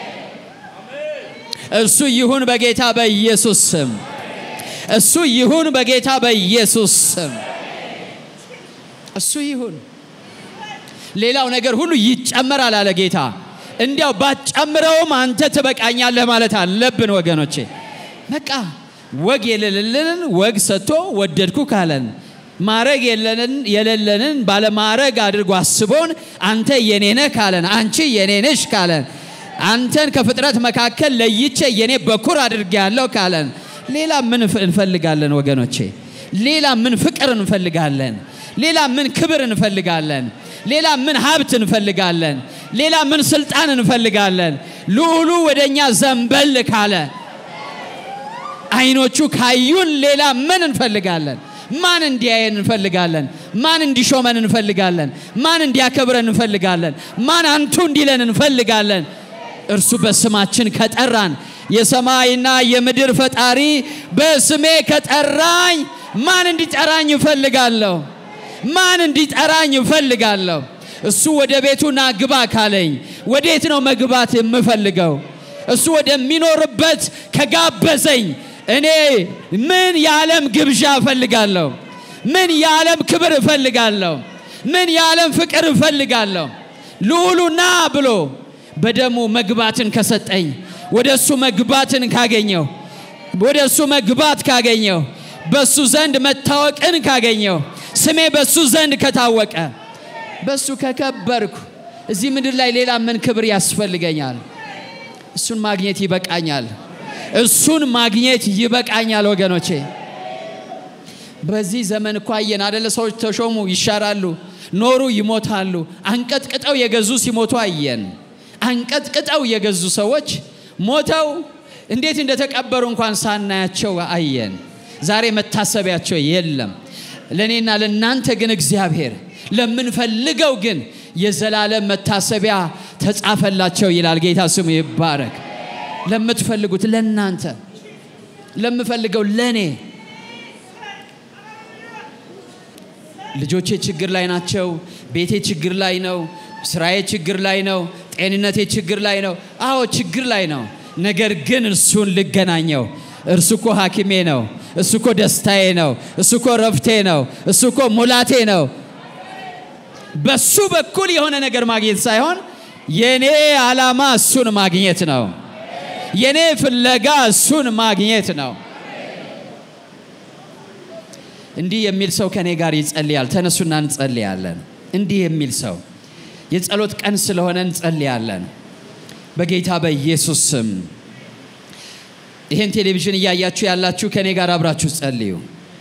እሱ ይሁን በጌታ በኢየሱስ ስም። እሱ ይሁን በጌታ በኢየሱስ ስም። እሱ ይሁን። ሌላው ነገር ሁሉ ይጨመራል አለ ጌታ። እንዲያው ባትጨምረውም አንተ ትበቃኛለህ ማለት አለብን ወገኖቼ። በቃ ወግ የሌለንን ወግ ሰጥቶ ወደድኩ ካለን ማረግ የሌለንን ባለማረግ አድርጎ አስቦን አንተ የኔ ነህ ካለን አንቺ የኔ ነሽ ካለን አንተን ከፍጥረት መካከል ለይቼ የኔ በኩር አድርጌ ያለው ካለን ሌላ ምን እንፈልጋለን ወገኖቼ? ሌላ ምን ፍቅር እንፈልጋለን? ሌላ ምን ክብር እንፈልጋለን? ሌላ ምን ሀብት እንፈልጋለን? ሌላ ምን ስልጣን እንፈልጋለን? ልዑሉ ወደኛ ዘንበል ካለ አይኖቹ ካዩን ሌላ ምን እንፈልጋለን? ማን እንዲያየን እንፈልጋለን? ማን እንዲሾመን እንፈልጋለን? ማን እንዲያከብረን እንፈልጋለን? ማን አንቱ እንዲለን እንፈልጋለን? እርሱ በስማችን ከጠራን የሰማይና የምድር ፈጣሪ በስሜ ከጠራኝ ማን እንዲጠራኝ እፈልጋለሁ? ማን እንዲጠራኝ እፈልጋለሁ? እሱ ወደ ቤቱ ና ግባ ካለኝ ወዴት ነው መግባት የምፈልገው? እሱ ወደሚኖርበት ከጋበዘኝ እኔ ምን የዓለም ግብዣ እፈልጋለሁ? ምን የዓለም ክብር እፈልጋለሁ? ምን የዓለም ፍቅር እፈልጋለሁ? ልዑሉ ና ብሎ በደሙ መግባትን ከሰጠኝ ወደ እሱ መግባትን ካገኘው ወደ እሱ መግባት ካገኘው በሱ ዘንድ መታወቅን ካገኘው ስሜ በሱ ዘንድ ከታወቀ በሱ ከከበርኩ እዚህ ምድር ላይ ሌላ ምን ክብር ያስፈልገኛል? እሱን ማግኘት ይበቃኛል። እሱን ማግኘት ይበቃኛል ወገኖቼ። በዚህ ዘመን እኮ አየን አደለ? ሰዎች ተሾሙ ይሻራሉ፣ ኖሩ ይሞታሉ። አንቀጥቅጠው የገዙ ሲሞቱ አየን። አንቀጥቅጠው የገዙ ሰዎች ሞተው እንዴት እንደተቀበሩ እንኳን ሳናያቸው አየን። ዛሬ መታሰቢያቸው የለም። ለእኔና ለእናንተ ግን እግዚአብሔር ለምንፈልገው ግን የዘላለም መታሰቢያ ተጻፈላቸው ይላል። ጌታ ስሙ ይባረክ። ለምትፈልጉት ለእናንተ፣ ለምፈልገው ለእኔ ልጆቼ ችግር ላይ ናቸው። ቤቴ ችግር ላይ ነው። ስራዬ ችግር ላይ ነው። ጤንነቴ ችግር ላይ ነው። አዎ ችግር ላይ ነው። ነገር ግን እርሱን ልገናኘው። እርሱ እኮ ሐኪሜ ነው። እሱ እኮ ደስታዬ ነው። እሱ እኮ ረፍቴ ነው። እሱ እኮ ሙላቴ ነው። በሱ በኩል የሆነ ነገር ማግኘት ሳይሆን የኔ ዓላማ እሱን ማግኘት ነው። የኔ ፍለጋ እሱን ማግኘት ነው። እንዲህ የሚል ሰው ከኔ ጋር ይጸልያል። ተነሱና እንጸልያለን። እንዲህ የሚል ሰው የጸሎት ቀን ስለሆነ እንጸልያለን። በጌታ በኢየሱስ ስም ይህን ቴሌቪዥን እያያችሁ ያላችሁ ከኔ ጋር አብራችሁ ጸልዩ።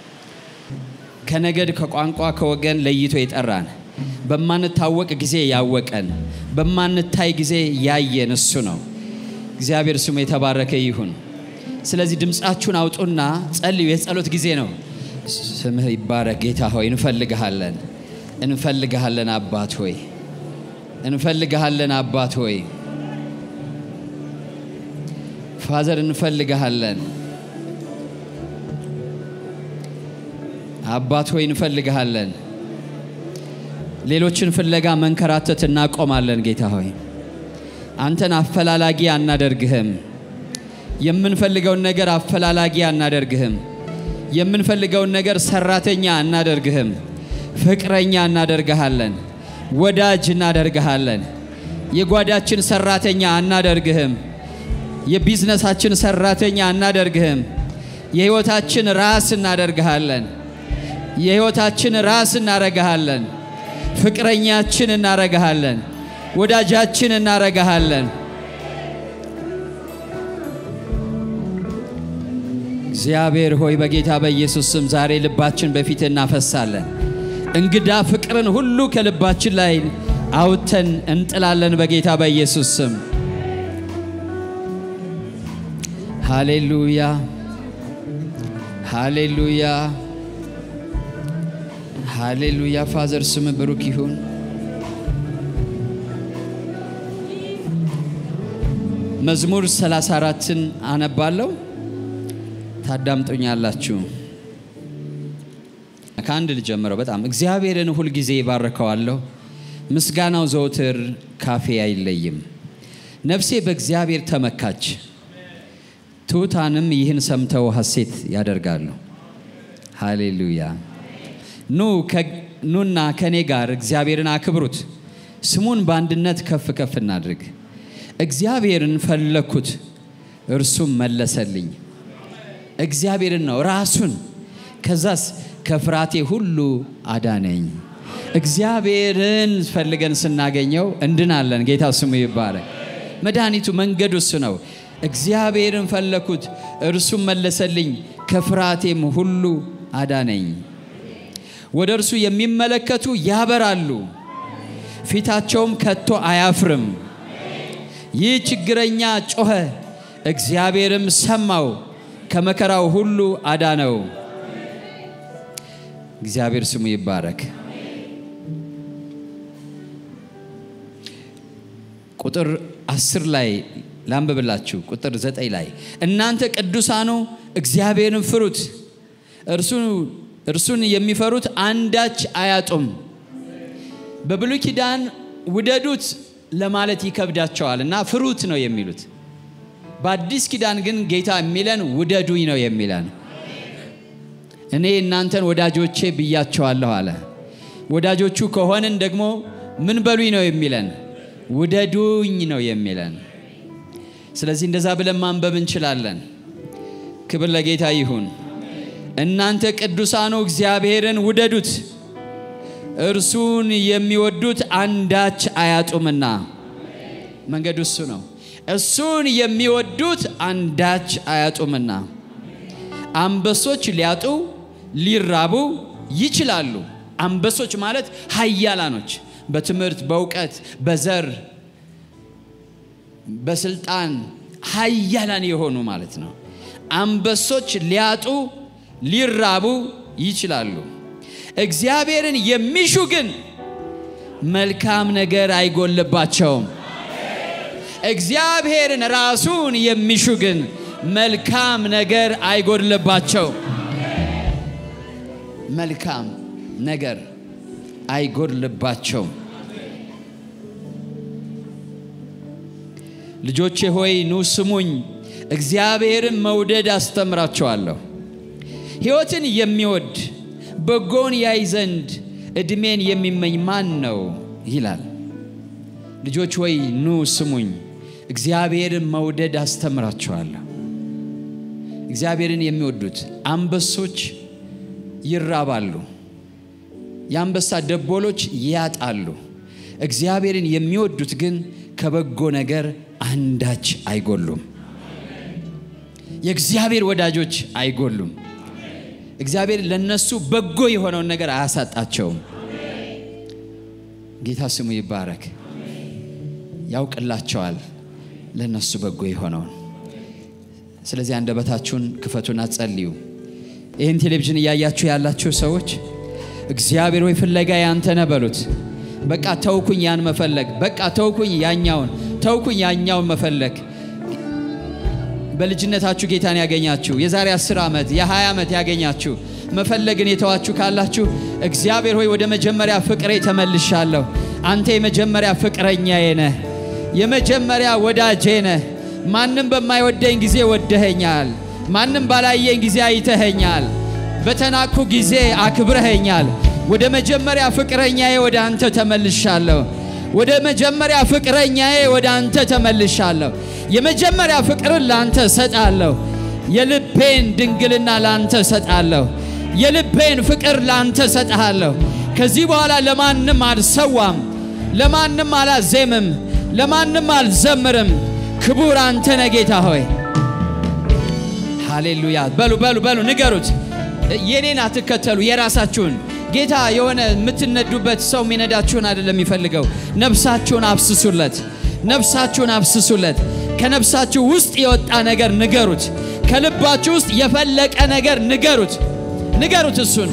ከነገድ ከቋንቋ ከወገን ለይቶ የጠራን በማንታወቅ ጊዜ ያወቀን በማንታይ ጊዜ ያየን እሱ ነው። እግዚአብሔር ስሙ የተባረከ ይሁን። ስለዚህ ድምፃችሁን አውጡና ጸልዩ። የጸሎት ጊዜ ነው። ስምህ ይባረክ ጌታ ሆይ እንፈልግሃለን፣ እንፈልግሃለን አባት ሆይ እንፈልግሃለን አባት ሆይ ፋዘር እንፈልግሃለን አባት ሆይ እንፈልግሃለን። ሌሎችን ፍለጋ መንከራተት እናቆማለን። ጌታ ሆይ አንተን አፈላላጊ አናደርግህም። የምንፈልገውን ነገር አፈላላጊ አናደርግህም። የምንፈልገውን ነገር ሰራተኛ አናደርግህም። ፍቅረኛ እናደርግሃለን። ወዳጅ እናደርግሃለን። የጓዳችን ሰራተኛ አናደርግህም። የቢዝነሳችን ሰራተኛ አናደርግህም። የህይወታችን ራስ እናደርግሃለን። የህይወታችን ራስ እናረግሃለን። ፍቅረኛችን እናረግሃለን። ወዳጃችን እናረግሃለን። እግዚአብሔር ሆይ በጌታ በኢየሱስ ስም ዛሬ ልባችን በፊት እናፈሳለን። እንግዳ ፍቅርን ሁሉ ከልባችን ላይ አውጥተን እንጥላለን በጌታ በኢየሱስ ስም። ሃሌሉያ ሃሌሉያ ሃሌሉያ። ፋዘር ስም ብሩክ ይሁን። መዝሙር 34ን አነባለሁ፣ ታዳምጡኛላችሁ። ከአንድ ልጀምረው። በጣም እግዚአብሔርን ሁልጊዜ ይባርከዋለሁ፣ ምስጋናው ዘወትር ካፌ አይለይም። ነፍሴ በእግዚአብሔር ተመካች፣ ትሑታንም ይህን ሰምተው ሐሴት ያደርጋሉ። ሃሌሉያ። ኑ ኑና ከእኔ ጋር እግዚአብሔርን አክብሩት፣ ስሙን በአንድነት ከፍ ከፍ እናድርግ። እግዚአብሔርን ፈለግኩት፣ እርሱም መለሰልኝ። እግዚአብሔርን ነው ራሱን። ከዛስ ከፍርሃቴ ሁሉ አዳነኝ። እግዚአብሔርን ፈልገን ስናገኘው እንድናለን። ጌታ ስሙ ይባረክ። መድኃኒቱ መንገዱ እሱ ነው። እግዚአብሔርን ፈለግኩት፣ እርሱም መለሰልኝ፣ ከፍርሃቴም ሁሉ አዳነኝ። ወደ እርሱ የሚመለከቱ ያበራሉ፣ ፊታቸውም ከቶ አያፍርም። ይህ ችግረኛ ጮኸ፣ እግዚአብሔርም ሰማው፣ ከመከራው ሁሉ አዳነው። እግዚአብሔር ስሙ ይባረክ። ቁጥር አስር ላይ ላንብብላችሁ። ቁጥር ዘጠኝ ላይ እናንተ ቅዱሳኑ እግዚአብሔርን ፍሩት፣ እርሱን የሚፈሩት አንዳች አያጡም። በብሉይ ኪዳን ውደዱት ለማለት ይከብዳቸዋል እና ፍሩት ነው የሚሉት። በአዲስ ኪዳን ግን ጌታ የሚለን ውደዱኝ ነው የሚለን። እኔ እናንተን ወዳጆቼ ብያቸዋለሁ አለ። ወዳጆቹ ከሆንን ደግሞ ምን በሉኝ ነው የሚለን? ውደዱኝ ነው የሚለን። ስለዚህ እንደዛ ብለን ማንበብ እንችላለን። ክብር ለጌታ ይሁን። እናንተ ቅዱሳኑ እግዚአብሔርን ውደዱት እርሱን የሚወዱት አንዳች አያጡምና። መንገዱ እሱ ነው። እሱን የሚወዱት አንዳች አያጡምና። አንበሶች ሊያጡ ሊራቡ ይችላሉ። አንበሶች ማለት ኃያላኖች በትምህርት፣ በእውቀት፣ በዘር፣ በስልጣን ኃያላን የሆኑ ማለት ነው። አንበሶች ሊያጡ ሊራቡ ይችላሉ። እግዚአብሔርን የሚሹ ግን መልካም ነገር አይጎልባቸውም። እግዚአብሔርን ራሱን የሚሹ ግን መልካም ነገር አይጎድልባቸውም። መልካም ነገር አይጎድልባቸውም። ልጆቼ ሆይ ኑ ስሙኝ፣ እግዚአብሔርን መውደድ አስተምራቸዋለሁ። ሕይወትን የሚወድ በጎን ያይ ዘንድ ዕድሜን የሚመኝ ማን ነው ይላል። ልጆች ሆይ ኑ ስሙኝ፣ እግዚአብሔርን መውደድ አስተምራቸዋለሁ። እግዚአብሔርን የሚወዱት አንበሶች ይራባሉ፣ የአንበሳ ደቦሎች ያጣሉ። እግዚአብሔርን የሚወዱት ግን ከበጎ ነገር አንዳች አይጎሉም። የእግዚአብሔር ወዳጆች አይጎሉም። እግዚአብሔር ለነሱ በጎ የሆነውን ነገር አያሳጣቸውም። ጌታ ስሙ ይባረክ። ያውቅላቸዋል ለነሱ በጎ የሆነውን። ስለዚህ አንደበታችሁን ክፈቱና ጸልዩ። ይህን ቴሌቪዥን እያያችሁ ያላችሁ ሰዎች እግዚአብሔር ሆይ ፍለጋ ያንተ ነህ በሉት። በቃ ተውኩኝ ያን መፈለግ፣ በቃ ተውኩኝ ያኛውን፣ ተውኩኝ ያኛውን መፈለግ። በልጅነታችሁ ጌታን ያገኛችሁ የዛሬ 10 ዓመት የ20 ዓመት ያገኛችሁ መፈለግን የተዋችሁ ካላችሁ እግዚአብሔር ሆይ ወደ መጀመሪያ ፍቅሬ ተመልሻለሁ። አንተ የመጀመሪያ ፍቅረኛዬ ነህ፣ የመጀመሪያ ወዳጄ ነህ። ማንም በማይወደኝ ጊዜ ወደኸኛል። ማንም ባላየኝ ጊዜ አይተኸኛል። በተናኩ ጊዜ አክብረኸኛል። ወደ መጀመሪያ ፍቅረኛዬ ወደ አንተ ተመልሻለሁ። ወደ መጀመሪያ ፍቅረኛዬ ወደ አንተ ተመልሻለሁ። የመጀመሪያ ፍቅርን ላንተ ሰጣለሁ። የልቤን ድንግልና ላንተ ሰጣለሁ። የልቤን ፍቅር ላንተ ሰጥሃለሁ። ከዚህ በኋላ ለማንም አልሰዋም፣ ለማንም አላዜምም፣ ለማንም አልዘምርም። ክቡር አንተ ነህ ጌታ ሆይ። ሃሌሉያ። በሉ በሉ በሉ ንገሩት። የኔን አትከተሉ፣ የራሳችሁን ጌታ የሆነ የምትነዱበት ሰው የሚነዳችሁን አይደለም የሚፈልገው። ነፍሳችሁን አብስሱለት፣ ነፍሳችሁን አብስሱለት። ከነፍሳችሁ ውስጥ የወጣ ነገር ንገሩት። ከልባችሁ ውስጥ የፈለቀ ነገር ንገሩት፣ ንገሩት እሱን።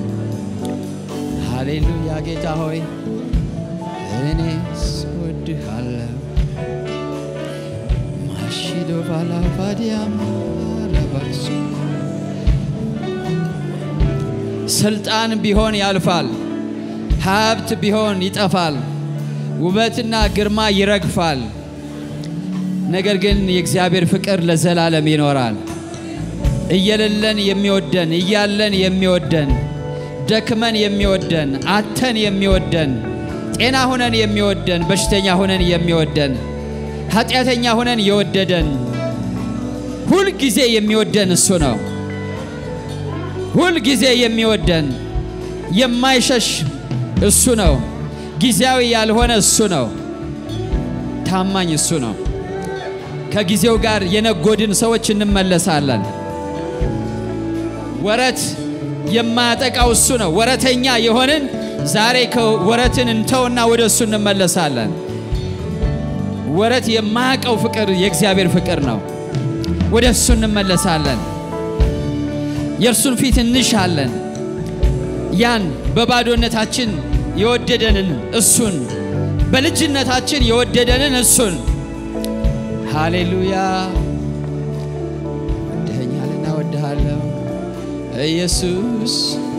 ሃሌሉያ ጌታ ሆይ እኔ ስወድሃለሁ። ማሺዶ ባላፋዲያም ለበሱ ስልጣን ቢሆን ያልፋል፣ ሀብት ቢሆን ይጠፋል፣ ውበትና ግርማ ይረግፋል። ነገር ግን የእግዚአብሔር ፍቅር ለዘላለም ይኖራል። እየሌለን የሚወደን እያለን የሚወደን ደክመን የሚወደን አተን የሚወደን ጤና ሁነን የሚወደን በሽተኛ ሁነን የሚወደን ኃጢአተኛ ሁነን የወደደን ሁልጊዜ የሚወደን እሱ ነው። ሁል ጊዜ የሚወደን የማይሸሽ እሱ ነው። ጊዜያዊ ያልሆነ እሱ ነው። ታማኝ እሱ ነው። ከጊዜው ጋር የነጎድን ሰዎች እንመለሳለን። ወረት የማያጠቃው እሱ ነው። ወረተኛ የሆንን ዛሬ ወረትን እንተውና ወደ እሱ እንመለሳለን። ወረት የማያውቀው ፍቅር የእግዚአብሔር ፍቅር ነው። ወደ እሱ እንመለሳለን። የእርሱን ፊት እንሻለን። ያን በባዶነታችን የወደደንን እሱን በልጅነታችን የወደደንን እሱን ሃሌሉያ። ወደኸኛልና ወድሃለሁ ኢየሱስ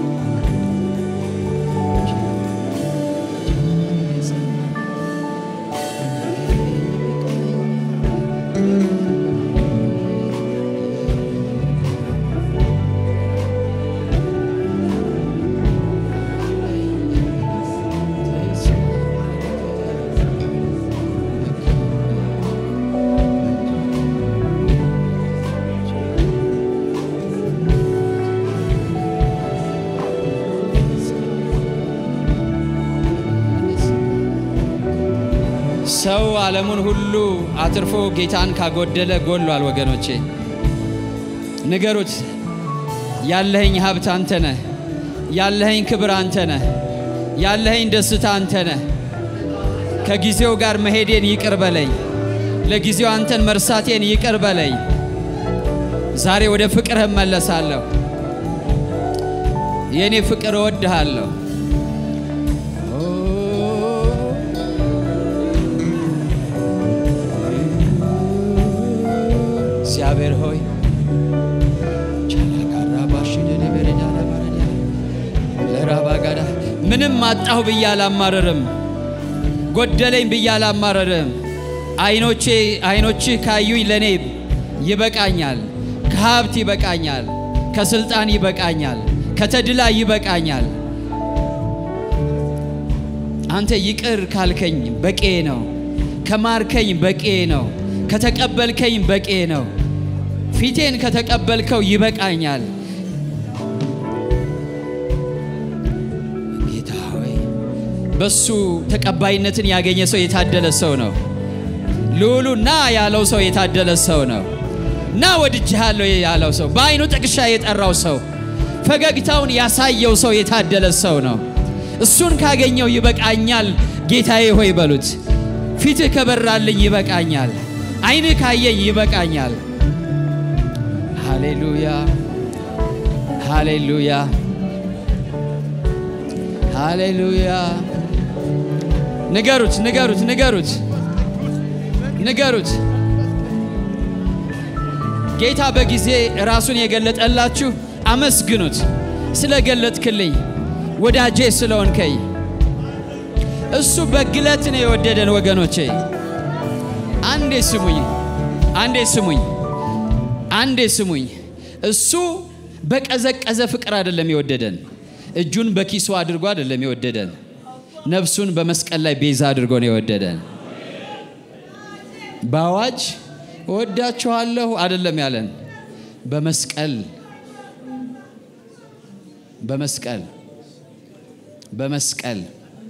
ሰው ዓለሙን ሁሉ አትርፎ ጌታን ካጎደለ ጎሏል። ወገኖቼ ንገሩት። ያለኸኝ ሀብት አንተ ነህ። ያለኸኝ ክብር አንተ ነህ። ያለኸኝ ደስታ አንተ ነህ። ከጊዜው ጋር መሄዴን ይቅር በለኝ። ለጊዜው አንተን መርሳቴን ይቅር በለኝ። ዛሬ ወደ ፍቅርህ እመለሳለሁ። የእኔ ፍቅር እወድሃለሁ። እግዚአብሔር ሆይ ለራባጋዳ ምንም አጣሁ ብዬ አላማረርም፣ ጎደለኝ ብዬ አላማረርም። አይኖቼ አይኖችህ ካዩኝ ለእኔ ይበቃኛል። ከሀብት ይበቃኛል፣ ከስልጣን ይበቃኛል፣ ከተድላ ይበቃኛል። አንተ ይቅር ካልከኝ በቄ ነው። ከማርከኝ በቄ ነው። ከተቀበልከኝ በቄ ነው። ፊቴን ከተቀበልከው ይበቃኛል። ጌታ ሆይ በሱ ተቀባይነትን ያገኘ ሰው የታደለ ሰው ነው። ልዑሉ ና ያለው ሰው የታደለ ሰው ነው። ና ወድጅሃለሁ ያለው ሰው፣ በአይኑ ጥቅሻ የጠራው ሰው፣ ፈገግታውን ያሳየው ሰው የታደለ ሰው ነው። እሱን ካገኘው ይበቃኛል ጌታዬ ሆይ በሉት። ፊትህ ከበራልኝ ይበቃኛል። አይንህ ካየኝ ይበቃኛል። ሃሌሉያ ሃሌሉያ ሃሌሉያ። ንገሩት፣ ንገሩት፣ ንገሩት፣ ንገሩት። ጌታ በጊዜ ራሱን የገለጠላችሁ አመስግኑት። ስለገለጥክልኝ ወዳጄ ስለሆንከኝ እሱ በግለት ነው የወደደን ወገኖቼ። አንዴ ስሙኝ፣ አንዴ ስሙኝ፣ አንዴ ስሙኝ። እሱ በቀዘቀዘ ፍቅር አይደለም የወደደን። እጁን በኪሱ አድርጎ አይደለም የወደደን። ነፍሱን በመስቀል ላይ ቤዛ አድርጎ ነው የወደደን። በአዋጅ እወዳችኋለሁ አይደለም ያለን። በመስቀል በመስቀል በመስቀል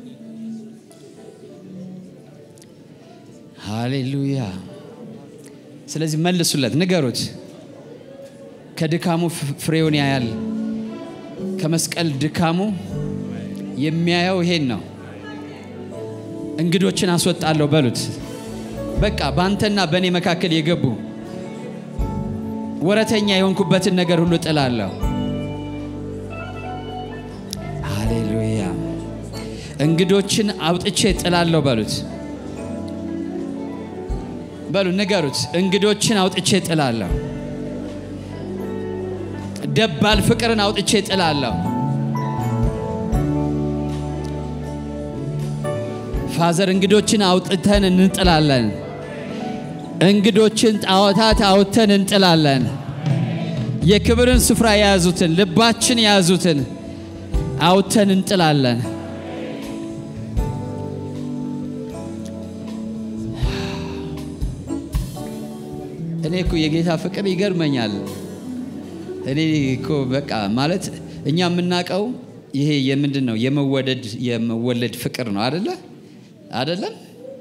ሃሌሉያ። ስለዚህ መልሱለት፣ ንገሩት። ከድካሙ ፍሬውን ያያል። ከመስቀል ድካሙ የሚያየው ይሄን ነው። እንግዶችን አስወጣለሁ በሉት። በቃ በአንተና በእኔ መካከል የገቡ ወረተኛ የሆንኩበትን ነገር ሁሉ ጥላለሁ። ሃሌሉያ። እንግዶችን አውጥቼ ጥላለሁ በሉት። በሉ ንገሩት። እንግዶችን አውጥቼ ጥላለሁ። ደባል ፍቅርን አውጥቼ ጥላለሁ። ፋዘር እንግዶችን አውጥተን እንጥላለን። እንግዶችን ጣዖታት አውጥተን እንጥላለን። የክብርን ስፍራ የያዙትን ልባችን የያዙትን አውጥተን እንጥላለን። እኔ እኮ የጌታ ፍቅር ይገርመኛል። እኔ እኮ በቃ ማለት እኛ የምናውቀው ይሄ የምንድን ነው የመወደድ የመወለድ ፍቅር ነው አደለ? አደለም?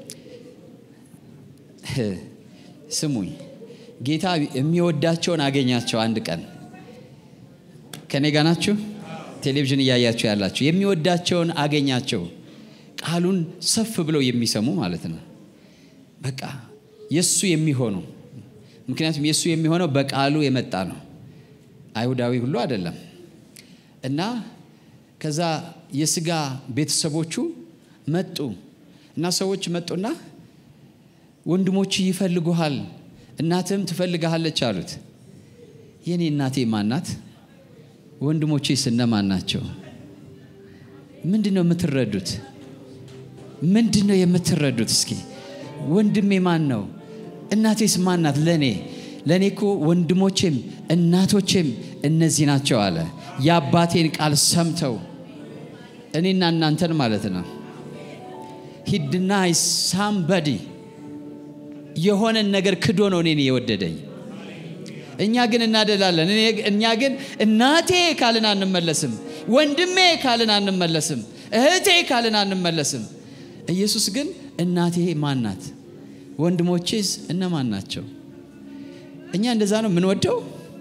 ስሙኝ፣ ጌታ የሚወዳቸውን አገኛቸው። አንድ ቀን ከኔ ጋ ናችሁ? ቴሌቪዥን እያያችሁ ያላችሁ የሚወዳቸውን አገኛቸው። ቃሉን ሰፍ ብለው የሚሰሙ ማለት ነው። በቃ የእሱ የሚሆኑ ምክንያቱም የእሱ የሚሆነው በቃሉ የመጣ ነው። አይሁዳዊ ሁሉ አይደለም። እና ከዛ የስጋ ቤተሰቦቹ መጡ እና ሰዎች መጡና ወንድሞች ይፈልጉሃል፣ እናትህም ትፈልግሃለች አሉት። የኔ እናቴ ማናት? ወንድሞቼ ስነማን ናቸው? ምንድን ነው የምትረዱት? ምንድን ነው የምትረዱት? እስኪ ወንድሜ ማን ነው? እናቴስ ማን ናት? ለእኔ ለእኔ እኮ ወንድሞቼም እናቶቼም እነዚህ ናቸው አለ። የአባቴን ቃል ሰምተው እኔና እናንተን ማለት ነው። ሂድና ሳምበዲ የሆነን ነገር ክዶ ነው እኔን የወደደኝ። እኛ ግን እናደላለን። እኛ ግን እናቴ ካልን አንመለስም፣ ወንድሜ ካልን አንመለስም፣ እህቴ ካልን አንመለስም። ኢየሱስ ግን እናቴ ማን ናት? ወንድሞቼስ እነማን ናቸው? እኛ እንደዛ ነው የምንወደው።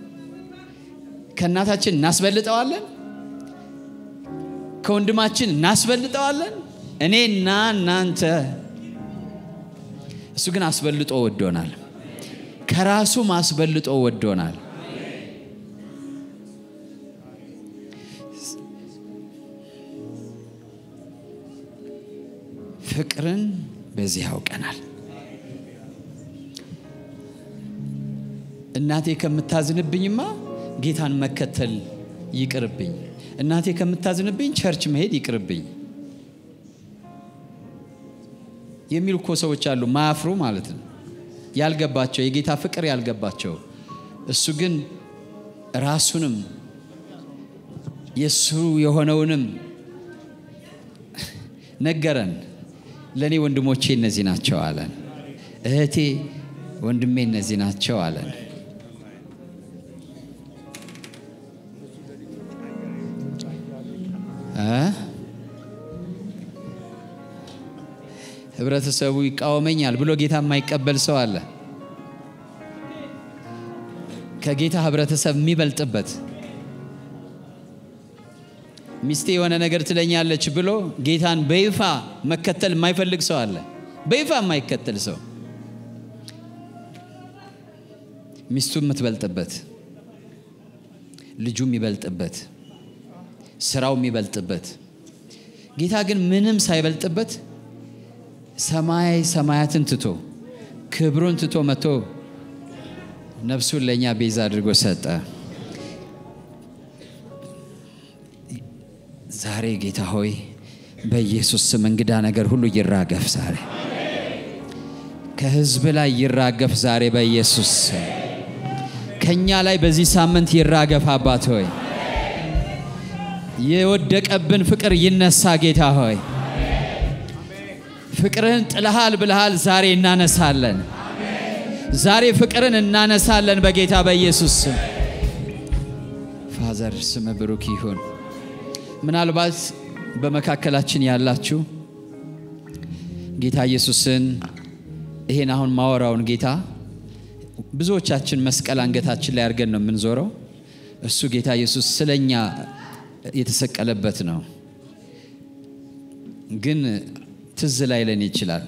ከእናታችን እናስበልጠዋለን፣ ከወንድማችን እናስበልጠዋለን። እኔና እናንተ እሱ ግን አስበልጦ ወዶናል። ከራሱም አስበልጦ ወዶናል። ፍቅርን በዚህ ያውቀናል። እናቴ ከምታዝንብኝማ ጌታን መከተል ይቅርብኝ። እናቴ ከምታዝንብኝ ቸርች መሄድ ይቅርብኝ የሚሉ እኮ ሰዎች አሉ፣ ማያፍሩ ማለት ነው። ያልገባቸው የጌታ ፍቅር ያልገባቸው። እሱ ግን ራሱንም የእሱ የሆነውንም ነገረን። ለእኔ ወንድሞቼ እነዚህ ናቸው አለን። እህቴ ወንድሜ እነዚህ ናቸው አለን። ህብረተሰቡ ይቃወመኛል ብሎ ጌታ የማይቀበል ሰው አለ። ከጌታ ህብረተሰብ የሚበልጥበት ሚስቴ የሆነ ነገር ትለኛለች ብሎ ጌታን በይፋ መከተል የማይፈልግ ሰው አለ። በይፋ የማይከተል ሰው ሚስቱ የምትበልጥበት፣ ልጁ የሚበልጥበት፣ ስራው የሚበልጥበት፣ ጌታ ግን ምንም ሳይበልጥበት ሰማይ ሰማያትን ትቶ ክብሩን ትቶ መጥቶ ነፍሱን ለእኛ ቤዛ አድርጎ ሰጠ። ዛሬ ጌታ ሆይ በኢየሱስ ስም እንግዳ ነገር ሁሉ ይራገፍ ዛሬ ከህዝብ ላይ ይራገፍ ዛሬ በኢየሱስ ስም ከእኛ ላይ በዚህ ሳምንት ይራገፍ አባት ሆይ የወደቀብን ፍቅር ይነሳ ጌታ ሆይ ፍቅርህን ጥልሃል ብልሃል ዛሬ እናነሳለን ዛሬ ፍቅርን እናነሳለን በጌታ በኢየሱስ ስም ፋዘር ስም ብሩክ ይሁን ምናልባት በመካከላችን ያላችሁ ጌታ ኢየሱስን ይሄን አሁን ማወራውን ጌታ ብዙዎቻችን መስቀል አንገታችን ላይ አድርገን ነው የምንዞረው። እሱ ጌታ ኢየሱስ ስለኛ የተሰቀለበት ነው። ግን ትዝ ላይለን ይችላል።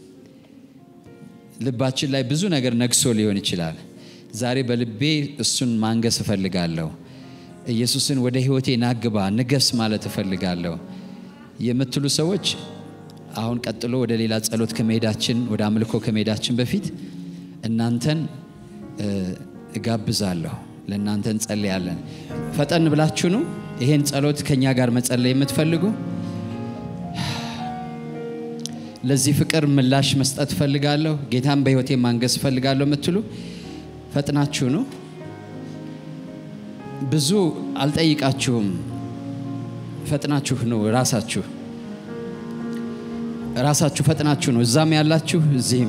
ልባችን ላይ ብዙ ነገር ነግሶ ሊሆን ይችላል። ዛሬ በልቤ እሱን ማንገስ እፈልጋለሁ። ኢየሱስን ወደ ሕይወቴ ናግባ ንገስ ማለት እፈልጋለሁ የምትሉ ሰዎች አሁን ቀጥሎ ወደ ሌላ ጸሎት ከመሄዳችን ወደ አምልኮ ከመሄዳችን በፊት እናንተን እጋብዛለሁ። ለእናንተ እንጸልያለን። ፈጠን ብላችሁ ነው ይሄን ጸሎት ከእኛ ጋር መጸለይ የምትፈልጉ ለዚህ ፍቅር ምላሽ መስጠት እፈልጋለሁ፣ ጌታን በሕይወቴ ማንገስ እፈልጋለሁ የምትሉ ፈጥናችሁ ነው። ብዙ አልጠይቃችሁም። ፈጥናችሁ ነው ራሳችሁ ራሳችሁ ፈጥናችሁ ነው። እዛም ያላችሁ እዚህም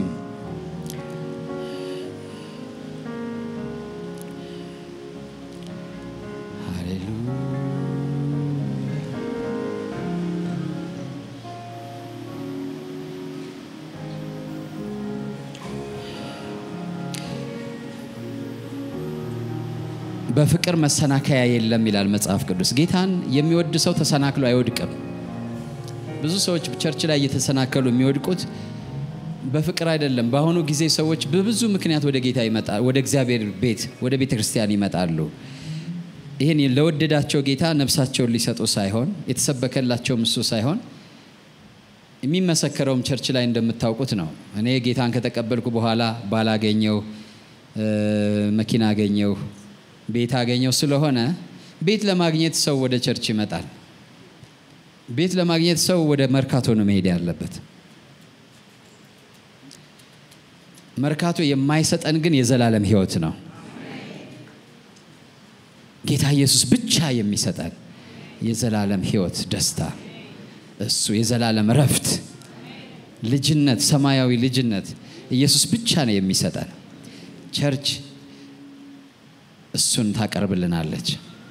በፍቅር መሰናከያ የለም ይላል መጽሐፍ ቅዱስ። ጌታን የሚወድ ሰው ተሰናክሎ አይወድቅም። ብዙ ሰዎች ቸርች ላይ እየተሰናከሉ የሚወድቁት በፍቅር አይደለም። በአሁኑ ጊዜ ሰዎች በብዙ ምክንያት ወደ ጌታ ይመጣል፣ ወደ እግዚአብሔር ቤት ወደ ቤተ ክርስቲያን ይመጣሉ። ይህን ለወደዳቸው ጌታ ነፍሳቸውን ሊሰጡ ሳይሆን የተሰበከላቸውም እሱ ሳይሆን የሚመሰከረውም ቸርች ላይ እንደምታውቁት ነው። እኔ ጌታን ከተቀበልኩ በኋላ ባላገኘው መኪና አገኘው ቤት አገኘው ስለሆነ ቤት ለማግኘት ሰው ወደ ቸርች ይመጣል። ቤት ለማግኘት ሰው ወደ መርካቶ ነው መሄድ ያለበት። መርካቶ የማይሰጠን ግን የዘላለም ሕይወት ነው። ጌታ ኢየሱስ ብቻ የሚሰጠን የዘላለም ሕይወት ደስታ፣ እሱ የዘላለም ረፍት፣ ልጅነት፣ ሰማያዊ ልጅነት ኢየሱስ ብቻ ነው የሚሰጠን። ቸርች እሱን ታቀርብልናለች።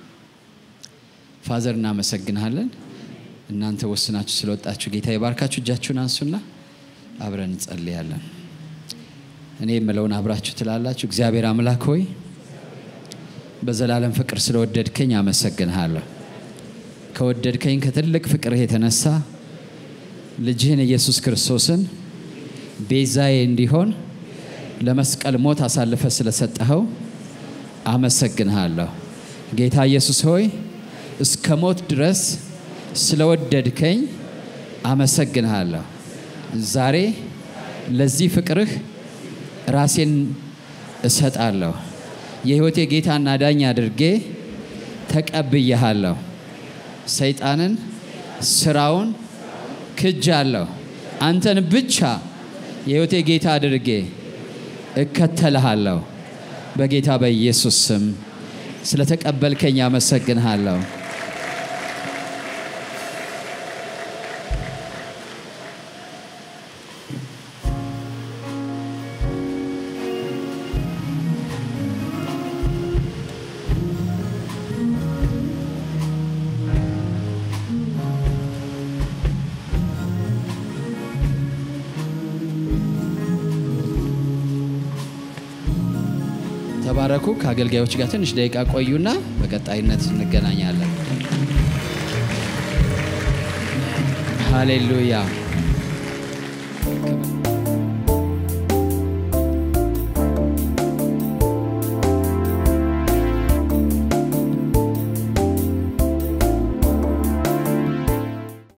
ፋዘር እናመሰግናለን። እናንተ ወስናችሁ ስለወጣችሁ ጌታ የባርካችሁ። እጃችሁን አንሱና አብረን እንጸልያለን። እኔ የምለውን አብራችሁ ትላላችሁ። እግዚአብሔር አምላክ ሆይ በዘላለም ፍቅር ስለወደድከኝ አመሰግንሃለሁ። ከወደድከኝ ከትልቅ ፍቅርህ የተነሳ ልጅህን ኢየሱስ ክርስቶስን ቤዛዬ እንዲሆን ለመስቀል ሞት አሳልፈ ስለሰጠኸው አመሰግንሃለሁ። ጌታ ኢየሱስ ሆይ እስከ ሞት ድረስ ስለወደድከኝ አመሰግንሃለሁ። ዛሬ ለዚህ ፍቅርህ ራሴን እሰጣለሁ። የሕይወቴ ጌታና ዳኝ አድርጌ ተቀብያሃለሁ። ሰይጣንን፣ ስራውን ክጃለሁ። አንተን ብቻ የሕይወቴ ጌታ አድርጌ እከተልሃለሁ። በጌታ በኢየሱስ ስም ስለተቀበልከኝ አመሰግንሃለሁ። ተባረኩ። ከአገልጋዮች ጋር ትንሽ ደቂቃ ቆዩና በቀጣይነት እንገናኛለን። ሃሌሉያ።